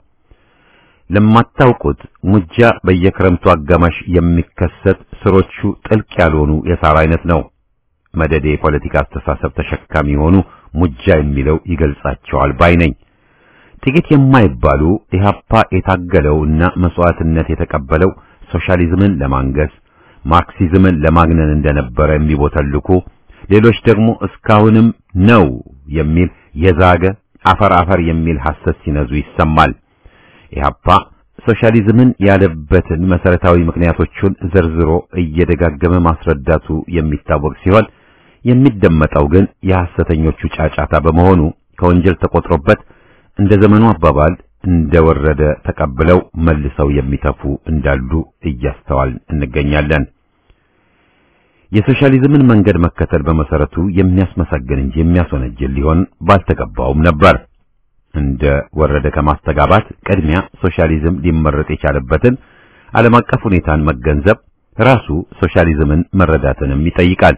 ለማታውቁት ሙጃ በየክረምቱ አጋማሽ የሚከሰት ስሮቹ ጥልቅ ያልሆኑ የሳር አይነት ነው። መደዴ የፖለቲካ አስተሳሰብ ተሸካሚ የሆኑ ሙጃ የሚለው ይገልጻቸዋል ባይ ነኝ። ጥቂት የማይባሉ ኢህአፓ የታገለውና መስዋዕትነት የተቀበለው ሶሻሊዝምን ለማንገስ ማርክሲዝምን ለማግነን እንደነበረ የሚቦተልኩ ሌሎች ደግሞ እስካሁንም ነው የሚል የዛገ አፈር አፈር የሚል ሐሰት ሲነዙ ይሰማል። ኢህአፓ ሶሻሊዝምን ያለበትን መሰረታዊ ምክንያቶቹን ዘርዝሮ እየደጋገመ ማስረዳቱ የሚታወቅ ሲሆን የሚደመጠው ግን የሐሰተኞቹ ጫጫታ በመሆኑ ከወንጀል ተቆጥሮበት እንደ ዘመኑ አባባል እንደወረደ ተቀብለው መልሰው የሚተፉ እንዳሉ እያስተዋል እንገኛለን። የሶሻሊዝምን መንገድ መከተል በመሰረቱ የሚያስመሰግን እንጂ የሚያስወነጅል ሊሆን ባልተገባውም ነበር። እንደ ወረደ ከማስተጋባት ቅድሚያ ሶሻሊዝም ሊመረጥ የቻለበትን ዓለም አቀፍ ሁኔታን መገንዘብ ራሱ ሶሻሊዝምን መረዳትንም ይጠይቃል።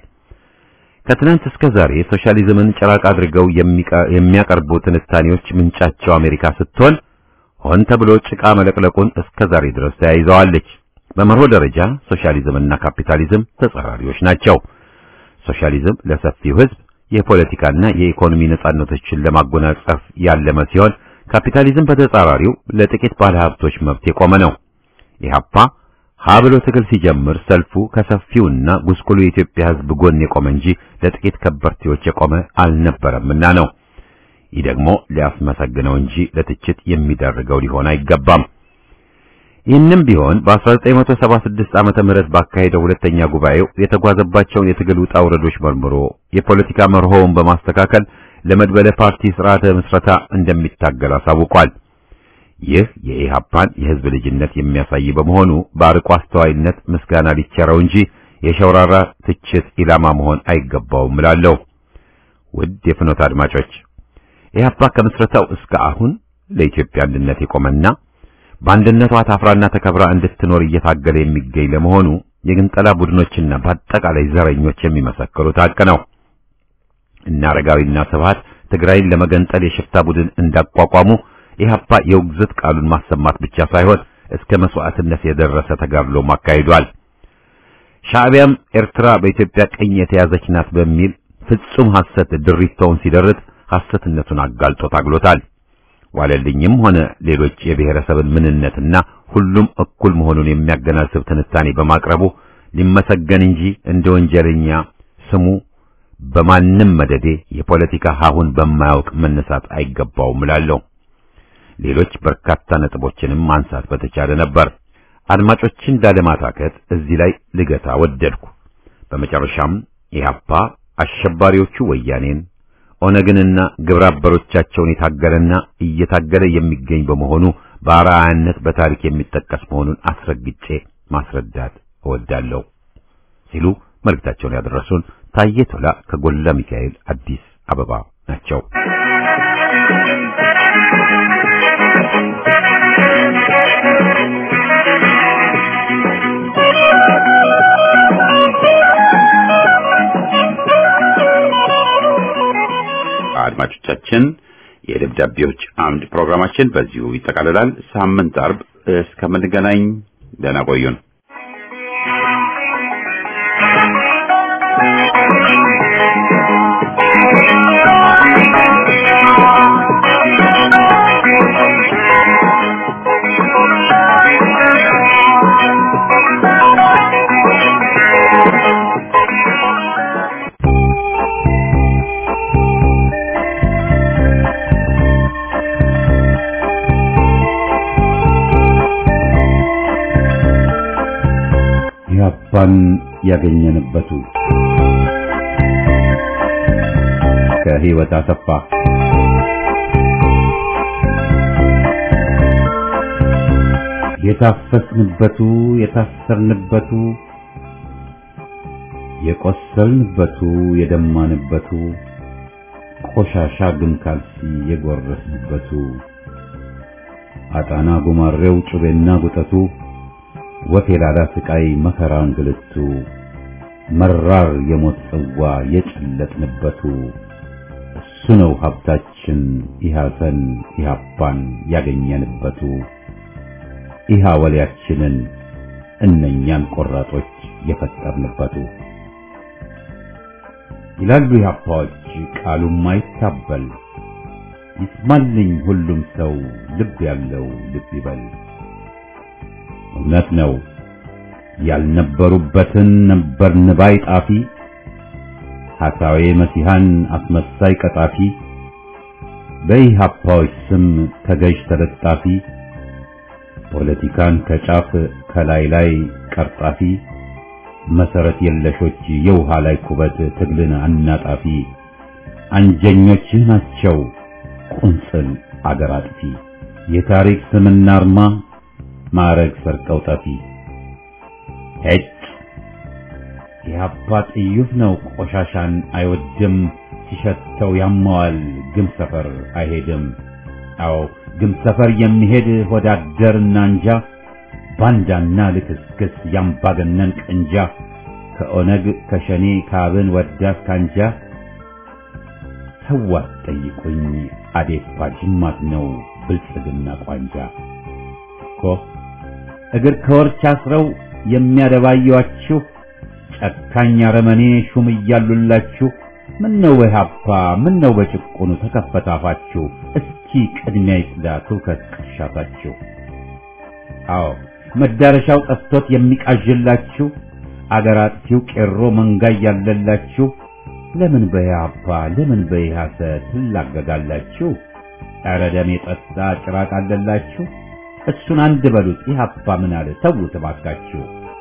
ከትናንት እስከ ዛሬ ሶሻሊዝምን ጭራቅ አድርገው የሚያቀርቡ ትንታኔዎች ምንጫቸው አሜሪካ ስትሆን ሆን ተብሎ ጭቃ መለቅለቁን እስከ ዛሬ ድረስ ተያይዘዋለች። በመርሆ ደረጃ ሶሻሊዝምና ካፒታሊዝም ተጻራሪዎች ናቸው። ሶሻሊዝም ለሰፊው ሕዝብ የፖለቲካና የኢኮኖሚ ነጻነቶችን ለማጎናጸፍ ያለመ ሲሆን ካፒታሊዝም በተጻራሪው ለጥቂት ባለሀብቶች መብት የቆመ ነው። ኢህአፓ ሀ ብሎ ትግል ሲጀምር ሰልፉ ከሰፊውና ጉስቁሉ የኢትዮጵያ ሕዝብ ጎን የቆመ እንጂ ለጥቂት ከበርቴዎች የቆመ አልነበረምና ነው። ይህ ደግሞ ሊያስመሰግነው እንጂ ለትችት የሚዳርገው ሊሆን አይገባም። ይህንም ቢሆን በ1976 ዓመተ ምህረት ባካሄደው ሁለተኛ ጉባኤው የተጓዘባቸውን የትግል ውጣ ውረዶች መርምሮ የፖለቲካ መርሆውን በማስተካከል ለመድበለ ፓርቲ ስርዓተ ምስረታ እንደሚታገል አሳውቋል። ይህ የኢህአፓን የህዝብ ልጅነት የሚያሳይ በመሆኑ በአርቆ አስተዋይነት ምስጋና ሊቸረው እንጂ የሸውራራ ትችት ኢላማ መሆን አይገባውም እላለሁ። ውድ የፍኖት አድማጮች ኢህአፓ ከምስረታው እስከ አሁን ለኢትዮጵያ አንድነት የቆመና በአንድነቷ ታፍራና ተከብራ እንድትኖር እየታገለ የሚገኝ ለመሆኑ የግንጠላ ቡድኖችና በአጠቃላይ ዘረኞች የሚመሰክሩት ሀቅ ነው። እነ አረጋዊና ስብሃት ትግራይን ለመገንጠል የሽፍታ ቡድን እንዳቋቋሙ ኢህአፓ የውግዘት ቃሉን ማሰማት ብቻ ሳይሆን እስከ መስዋዕትነት የደረሰ ተጋድሎም አካሂዷል። ሻዕቢያም ኤርትራ በኢትዮጵያ ቀኝ የተያዘች ናት በሚል ፍጹም ሐሰት ድሪቶውን ሲደርት ሐሰትነቱን አጋልጦ ታግሎታል። ዋለልኝም ሆነ ሌሎች የብሔረሰብን ምንነትና ሁሉም እኩል መሆኑን የሚያገናዝብ ትንታኔ በማቅረቡ ሊመሰገን እንጂ እንደ ወንጀለኛ ስሙ በማንም መደዴ የፖለቲካ ሀሁን በማያውቅ መነሳት አይገባውም እላለሁ። ሌሎች በርካታ ነጥቦችንም ማንሳት በተቻለ ነበር። አድማጮችን ላለማታከት እዚህ ላይ ልገታ ወደድኩ። በመጨረሻም ኢህአፓ አሸባሪዎቹ ወያኔን ኦነግንና ግብረ አበሮቻቸውን የታገለና እየታገለ የሚገኝ በመሆኑ በአርአያነት በታሪክ የሚጠቀስ መሆኑን አስረግጬ ማስረዳት እወዳለሁ ሲሉ መልእክታቸውን ያደረሱን ታዬ ቶላ ከጎላ ሚካኤል አዲስ አበባ ናቸው። አድማጮቻችን የደብዳቤዎች አምድ ፕሮግራማችን በዚሁ ይጠቃልላል። ሳምንት አርብ እስከምንገናኝ ደህና ቆዩን። ኢህአፓን ያገኘንበቱ ከህይወት አሰፋ የታፈስንበቱ የታሰርንበቱ የቆሰልንበቱ የደማንበቱ ቆሻሻ ግን ካልሲ የጎረስንበቱ አጣና ጉማሬው ጩቤና ጉጠቱ ወፍ የላዳ ስቃይ መከራ እንግልቱ መራር የሞት ጽዋ የጨለጥንበቱ እሱ ነው ሀብታችን ኢሃሰን ኢሃፓን ያገኘንበቱ ኢሃ ወሊያችንን እነኛን ቆራጦች የፈጠርንበቱ ይላሉ ኢሃፓዎች ቃሉም አይታበል ይስማልኝ ሁሉም ሰው ልብ ያለው ልብ ይበል እውነት ነው ያልነበሩበትን ነበርን ባይ ጣፊ ሐሳዌ መሲሐን አስመሳይ ቀጣፊ በኢህአፓዎች ስም ተገዥ ተለጣፊ ፖለቲካን ከጫፍ ከላይ ላይ ቀርጣፊ መሰረት የለሾች የውሃ ላይ ኩበት ትግልን አናጣፊ አንጀኞችህ ናቸው ቁንጽል አገር አጥፊ የታሪክ ስምና አርማ ማዕረግ ሰርቀው ጠፊ ሄጭ የአባ ጥዩፍ ነው ቆሻሻን አይወድም ሲሸተው ያማዋል ግም ሰፈር አይሄድም አዎ ግም ሰፈር የሚሄድ ወዳደርና እንጃ ባንዳና ልክስክስ ያምባገነን ቅንጃ ከኦነግ ከሸኔ ካብን ወዳት ካንጃ ተዋት ጠይቁኝ አዴፓ ጅማት ነው ብልጽግና ቋንጃ እኮ እግር ከወርች አስረው የሚያደባዩአችሁ ጨካኝ አረመኔ ሹም እያሉላችሁ ምን ነው በኢህአፓ ምን ነው በጭቁኑ ተከፈታፋችሁ እስኪ ቅድሚያ ይጽዳ ትውከት ቅርሻታችሁ አዎ መዳረሻው ጠፍቶት የሚቃዥላችሁ አገር አጥፊው ቄሮ መንጋ እያለላችሁ ለምን በኢህአፓ ለምን በኢህአሰ ትላገጋላችሁ ኧረ ደም የጠጣ ጭራቅ አለላችሁ እሱን አንድ በሉት ኢህአፓ ምን አለ ተዉት እባካችሁ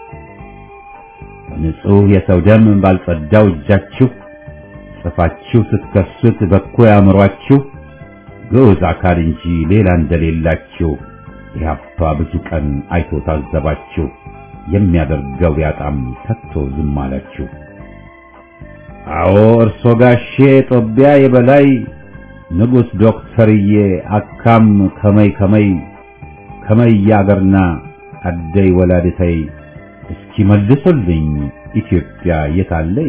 ንጹህ የሰው ደም ባልጸዳው እጃችሁ ጽፋችሁ ስትከሱት በኮ ያምሯችሁ ግዑዝ አካል እንጂ ሌላ እንደሌላችሁ ኢህአፓ ብዙ ቀን አይቶ ታዘባችሁ የሚያደርገው ቢያጣም ተክቶ ዝም አላችሁ አዎ እርሶ ጋሼ ጦቢያ የበላይ ንጉሥ ዶክተርዬ አካም ከመይ ከመይ ከመይ ያገርና አደይ ወላድተይ እስኪ መልሱልኝ ኢትዮጵያ የታለይ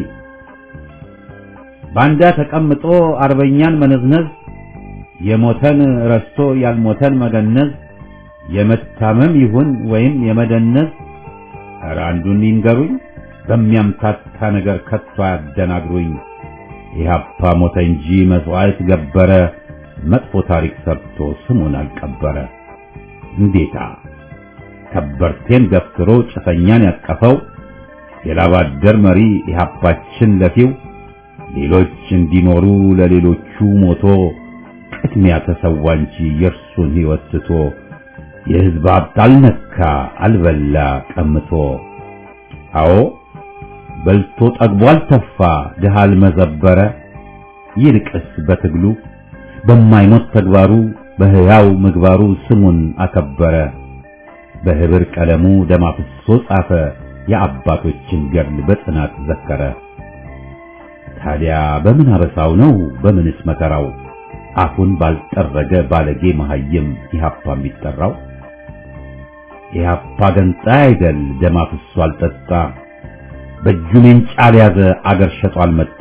ባንዳ ተቀምጦ አርበኛን መነዝነዝ የሞተን ረስቶ ያልሞተን መገነዝ የመታመም ይሁን ወይም የመደነዝ ኧረ አንዱን ይንገሩኝ በሚያምታታ ነገር ከቶ አያደናግሩኝ ኢህአፓ ሞተ እንጂ መስዋዕት ገበረ መጥፎ ታሪክ ሰርቶ ስሙን አልቀበረ እንዴታ ከበርቴን ገፍትሮ ጭፈኛን ያቀፈው የላባደር መሪ ኢህአፓችን ለፊው ሌሎች እንዲኖሩ ለሌሎቹ ሞቶ ቅድሚያ ተሰዋ እንጂ የእርሱን ሕይወት ትቶ የሕዝብ ሀብት አልነካ አልበላ ቀምቶ አዎ በልቶ ጠግቦ አልተፋ ድሃ አልመዘበረ ይልቅስ በትግሉ በማይሞት ተግባሩ በሕያው ምግባሩ ስሙን አከበረ በህብር ቀለሙ ደም አፍሶ ጻፈ የአባቶችን ገድል በጽናት ዘከረ ታዲያ በምን አበሳው ነው በምንስ መከራው አፉን ባልጠረገ ባለጌ መሐይም ኢህአፓ የሚጠራው ኢህአፓ ገንጣይ አይደል ደም አፍሶ አልጠጣ በእጁ ሜንጫ ያዘ አገር ሸጦ አልመጣ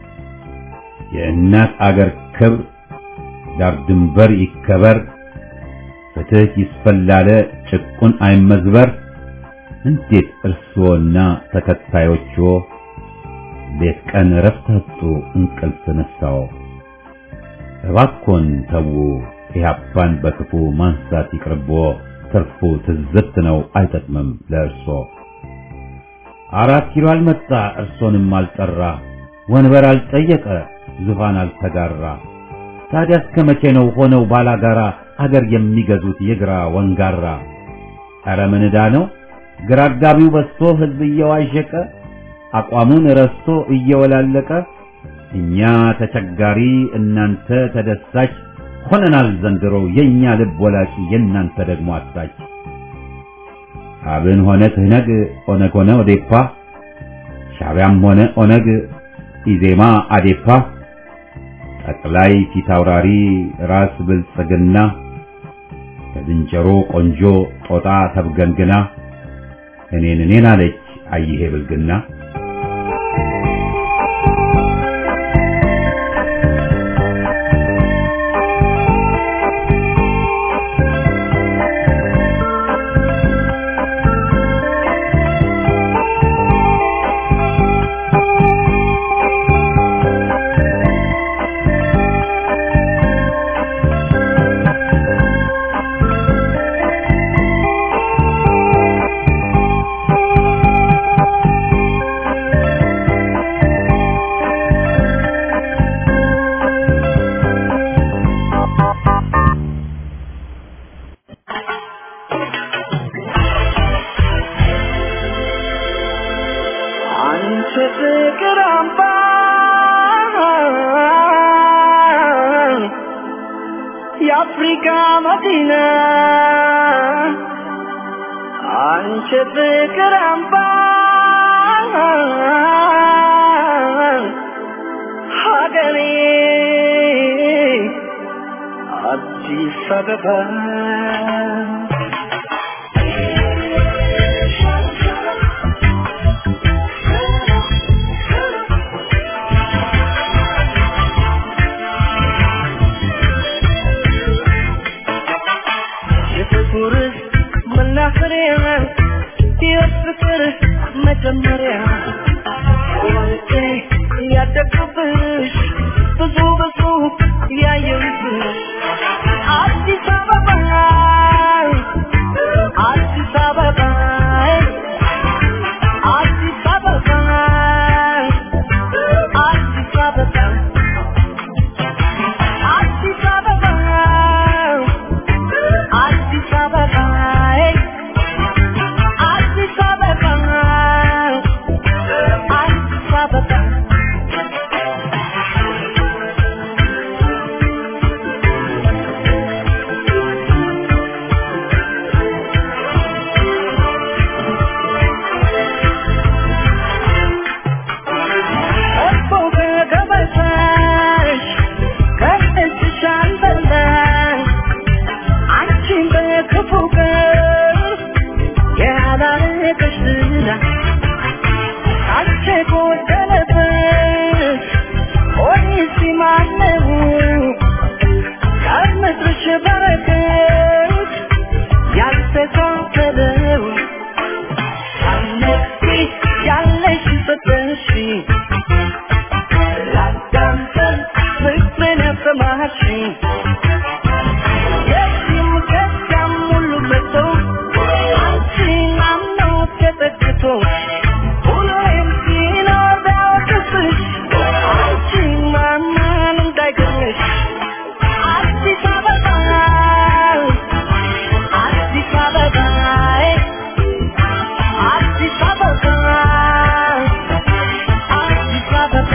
የእናት አገር ክብር ዳር ድንበር ይከበር ፍትህ ይስፈላለ ጭቁን አይመዝበር እንዴት እርስዎና ተከታዮችዎ ሌት ቀን እረፍት አጡ እንቅልፍ ነሳው እባኮን ተዉ ኢህአፓን በክፉ ማንሳት ይቅርቦ ትርፉ ትዝብት ነው አይጠቅምም ለእርሶ አራት ኪሎ አልመጣ እርሶንም አልጠራ ወንበር አልጠየቀ ዙፋን አልተጋራ ታዲያ እስከ መቼ ነው ሆነው ባላጋራ አገር የሚገዙት የግራ ወንጋራ ኧረ ምን ዕዳ ነው ግራ አጋቢው በዝቶ ህዝብ እየዋዠቀ አቋሙን ረስቶ እየወላለቀ እኛ ተቸጋሪ እናንተ ተደሳች ሆነናል ዘንድሮ የኛ ልብ ወላቂ የእናንተ ደግሞ አሳች አብን ሆነ ትህነግ ኦነግ ሆነ ኦዴፓ ሻዕቢያም ሆነ ኦነግ ኢዜማ አዴፓ ጠቅላይ ፊት አውራሪ ራስ ብልጽግና ከዝንጀሮ ቆንጆ ጦጣ ተብገንግና እኔን እኔን አለች አይሄ ብልግና የአፍሪካ መዲና አንቺ ፍቅር አምባ ሀገሬ አዲስ አበባ የፍቅር መናፈሪያ የፍቅር መጀመሪያ ወልቄ ያደግኩብሽ ብዙ ብዙ ያየሁብሽ አዲስ አበባ አዲስ አበባ አዲስ አበባ አዲስ አበባ አዲስ አበባ አዲስ አበባ አዲስ አበባ አዲስ አበባ እኮ ከገበታሽ ከእጅሽ አልበላሽ አንቺን በክፉ ቀን ያላረገሽ ዝና አንቺ ጎደለበት ሆኔስ ማነው ከምድርሽ በረከት ያልተካፈለው ሳነቂ ያለሽ ሰጠሽ ላዳምጠን ፍቅርን ያሰማሽኝ የዚህም ከዚያም ሁሉ መጥቶ አንቺን አምኖ ተጠግቶ ሁሌም ሲኖር ቢያወቅስሽ አንቺን ማመን እንዳይገርምሽ አዲስ አበባ አዲስ አበባ አዲስ አበባ አዲስ አበባ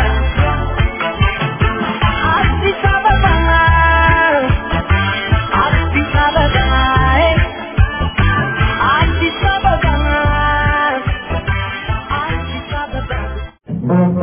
አዲስ አበባ አዲስ አበባ አዲስ አበባ አዲስ አበባ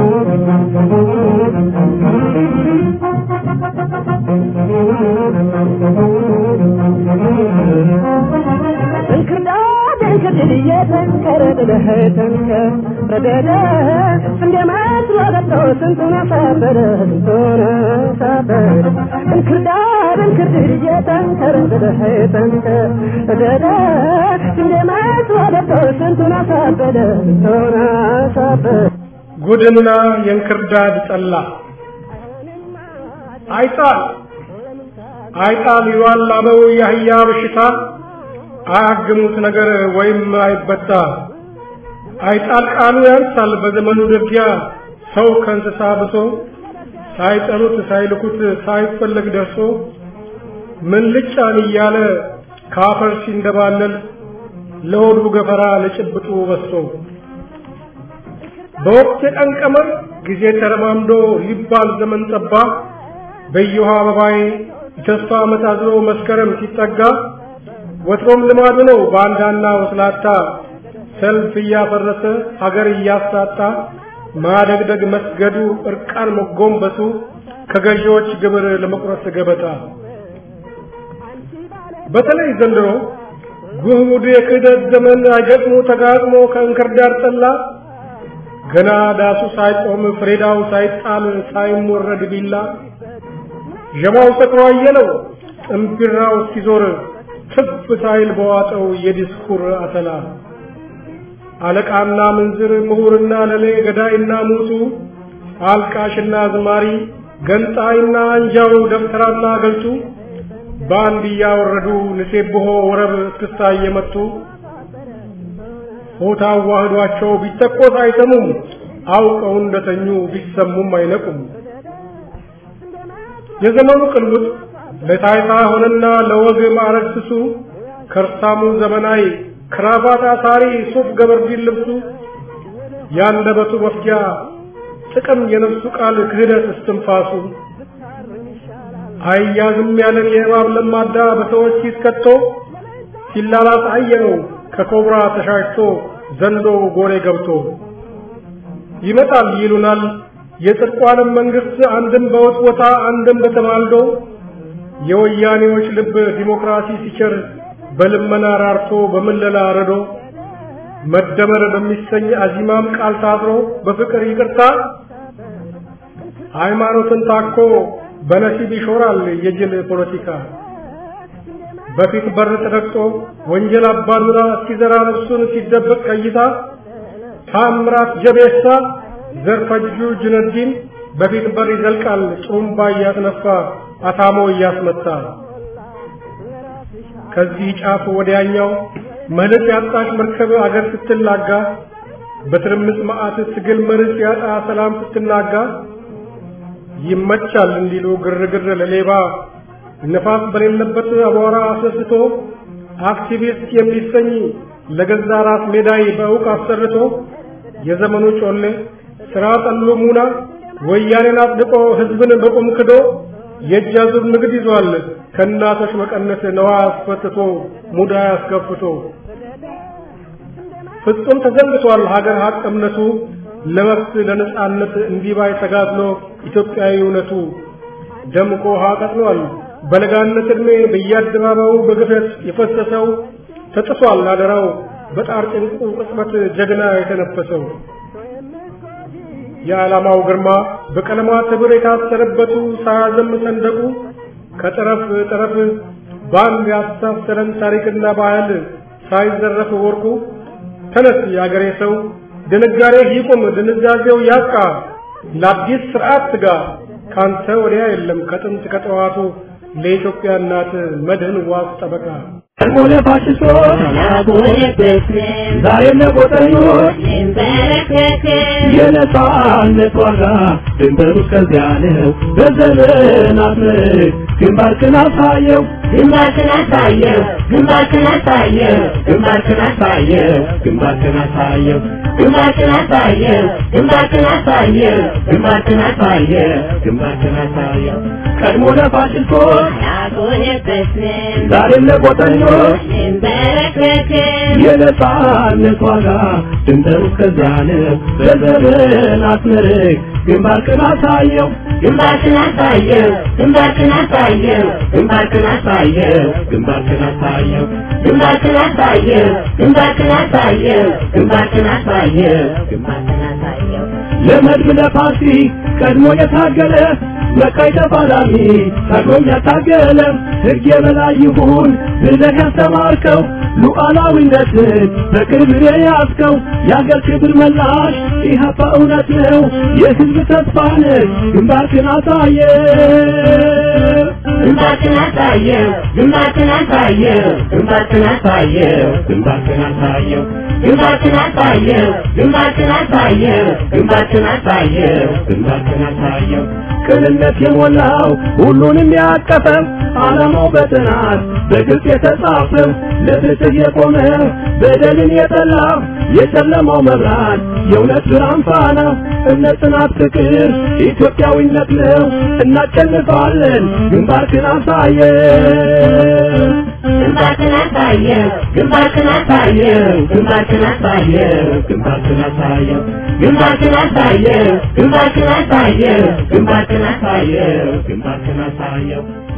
እንክርዳድ እንክርድድ እየተንከረደደ ተንከር ረደደ እንደ መስሎ ገብቶ ስንቱን አሳበደ ስንቱን አሳበደ እንክርዳድ እንክርድድ እየተንከረደደ ተንከር ረደደ እንደ መስሎ ገብቶ ስንቱን አሳበደ ስንቱን አሳበደ ጉድና የእንክርዳድ ጠላ አይጣል አይጣል ይዋላበው የአህያ በሽታ አያግሙት ነገር ወይም አይበጣ አይጣል ቃሉ ያንሳል በዘመኑ ደጊያ ሰው ከእንስሳ ብሶ ሳይጠሩት ሳይልኩት ሳይፈለግ ደርሶ ምን ልጫን እያለ ካፈር ሲንደባለል ለሆዱ ገፈራ ለጭብጡ በሶ በወቅት የቀን ቀመር ጊዜ ተረማምዶ ሊባል ዘመን ጠባ በየውሃ አበባዬ የተስፋ ዓመት አዝሎ መስከረም ሲጠጋ ወትሮም ልማዱ ነው ባንዳና ወስላታ ሰልፍ እያፈረሰ ሀገር እያሳጣ ማደግደግ መስገዱ እርቃን መጎንበሱ ከገዢዎች ግብር ለመቁረጥ ገበታ በተለይ ዘንድሮ ጉህሙድ የክህደት ዘመን አይገጥሞ ተጋጥሞ ከእንክርዳድ ጠላ ገና ዳሱ ሳይቆም ፍሬዳው ሳይጣል ሳይሞረድ ቢላ ዠማው ሰክሮ አየለው ጥምቢራው እስኪዞር ትፍ ሳይል በዋጠው የዲስኩር አተላ አለቃና ምንዝር ምሁርና ለሌ ገዳይና ሙቱ አልቃሽና ዝማሪ ገንጣይና አንጃው ደብተራና ገልቱ በአንድ እያወረዱ ንሴብሖ ወረብ እስክስታ እየመቱ ሆታ አዋህዷቸው ቢተኮስ አይሰሙም አውቀው እንደተኙ ቢሰሙም አይነቁም የዘመኑ ቅልውጥ ለታይታ ሆነና ለወግ ማዕረግ ስሱ ከርሳሙ ዘመናዊ ክራባት አሳሪ ሱፍ ገበርዲን ልብሱ ያንደበቱ መፍጃ ጥቅም የነፍሱ ቃል ክህደት እስትንፋሱ አያዝም ያለን የእባብ ለማዳ በሰዎች ሲስከቶ ሲላላስ አየነው ከኮብራ ተሻሽቶ ዘንዶ ጎሬ ገብቶ ይመጣል ይሉናል የጽድቁ ዓለም መንግስት አንድም በወጥወታ አንድም በተማልዶ የወያኔዎች ልብ ዲሞክራሲ ሲቸር በልመና ራርቶ በምለላ ረዶ መደመር በሚሰኝ አዚማም ቃል ታስሮ በፍቅር ይቅርታ ሃይማኖትን ታኮ በነሲብ ይሾራል የጅል ፖለቲካ በፊት በር ተረግጦ ወንጀል አባዱራ ሲዘራ ነፍሱን ሲደበቅ ቀይታ ታምራት ጀቤሳ ዘርፈጁ ጁነዲን በፊት በር ይዘልቃል ጥሩምባ እያስነፋ አታሞ እያስመታ ከዚህ ጫፍ ወዲያኛው መልስ ያጣች መርከብ አገር ስትላጋ በትርምስ መዓት ትግል መርስ ያጣ ሰላም ስትናጋ ይመቻል እንዲሉ ግርግር ለሌባ ነፋስ በሌለበት አቧራ አስነስቶ አክቲቪስት የሚሰኝ ለገዛ ራስ ሜዳይ በእውቅ አሰርቶ የዘመኑ ጮሌ ስራ ጠሉ ሙና ወያኔን አጽድቆ ህዝብን በቁም ክዶ የእጅ አዙር ንግድ ይዟል ከእናቶች መቀነት ነዋ አስፈትቶ ሙዳ አስከፍቶ ፍጹም ተዘንግቷል ሀገር ሀቅ እምነቱ ለመብት ለነጻነት እንዲባይ ተጋድሎ ኢትዮጵያዊ እውነቱ ደምቆ ውሃ ቀጥሏል በለጋነት ዕድሜ በየአደባባዩ በግፈት የፈሰሰው ተጥሷል አደራው በጣር ጭንቁ ቅጽበት ጀግና የተነፈሰው የዓላማው ግርማ በቀለማት ህብር የታሰረበቱ ሳያዘም ሰንደቁ ከጠረፍ ጠረፍ ባንድ ያስተሳሰረን ታሪክና ባህል ሳይዘረፍ ወርቁ ተነስ የአገሬ ሰው ድንጋሬ ይቁም ድንዛዜው ያብቃ ለአዲስ ስርዓት ትጋ ካንተ ወዲያ የለም ከጥንት ከጠዋቱ ለኢትዮጵያ እናት መድህን ዋስ ጠበቃ ሆነ ፋሽስቶች ዛሬም ለቆጠኞች የነጻነት ዋጋ ድንበሩ እስከዚያ ነው። በዘመናት ምርክ ግንባርክን አሳየው ግንባርክን አሳየው ግንባርክን አሳየው ግንባርክን አሳየው ግንባርክን አሳየው ግንባርክን አሳየው ግንባርክን አሳየው ግንባርክን አሳየው ግንባርክን አሳየው ቀድሞ ለፋሽስቶች ያቆየበትን ዛሬም ለቆጠኞች እንበረከክን የነጻነት ዋጋ ድንበሩ እስከዚያ ነው። በዘመናት ምርክ ግንባርክን አሳየው ግንባርክን አሳየው ግንባርክን አሳየው ግንባርክን አሳየው ግንባርክን አሳየው ግንባርክን አሳየው ግንባርክን አሳየው ግንባርክን አሳየው ግንባርክን አሳየው ለመድብ ለፓርቲ ቀድሞ የታገለ መቃይ ተፋላሚ ቀድሞም ያታገለ ሕግ የበላይ ይሁን ብለህ ያስተማርከው ሉዓላዊነትን በቅርብ የያዝከው የአገር ክብር መላሽ ኢህአፓ እውነት ነው የሕዝብ ተስፋ ነህ ግንባርክን አሳየ ግንባርክን አሳየው ግንባርክን አሳየው ግንባርክን አሳየው ግንባርክን አሳየው ግንባርክን አሳየው ግንባርክን አሳየው ግንባርክን አሳየው ግንባርክን አሳየው ቅንነት የሞላው ሁሉንም ያቀፈው ዓላማው በጥናት በግልጽ የተጻፈው ለፍትህ የቆመ በደልን የጠላ የጨለማው መብራት የእውነት ብርሃን ፋና እምነት፣ ጽናት፣ ፍቅር ኢትዮጵያዊነት ነው። እናሸንፋለን። ግንባርክን አሳየው ግንባርክን አሳየው ግንባርክን አሳየው ግንባርክን አሳየው ግንባርክን አሳየው ግንባርክን አሳየው ግንባርክን አሳየው ግንባርክን አሳየው ግንባርክን አሳየው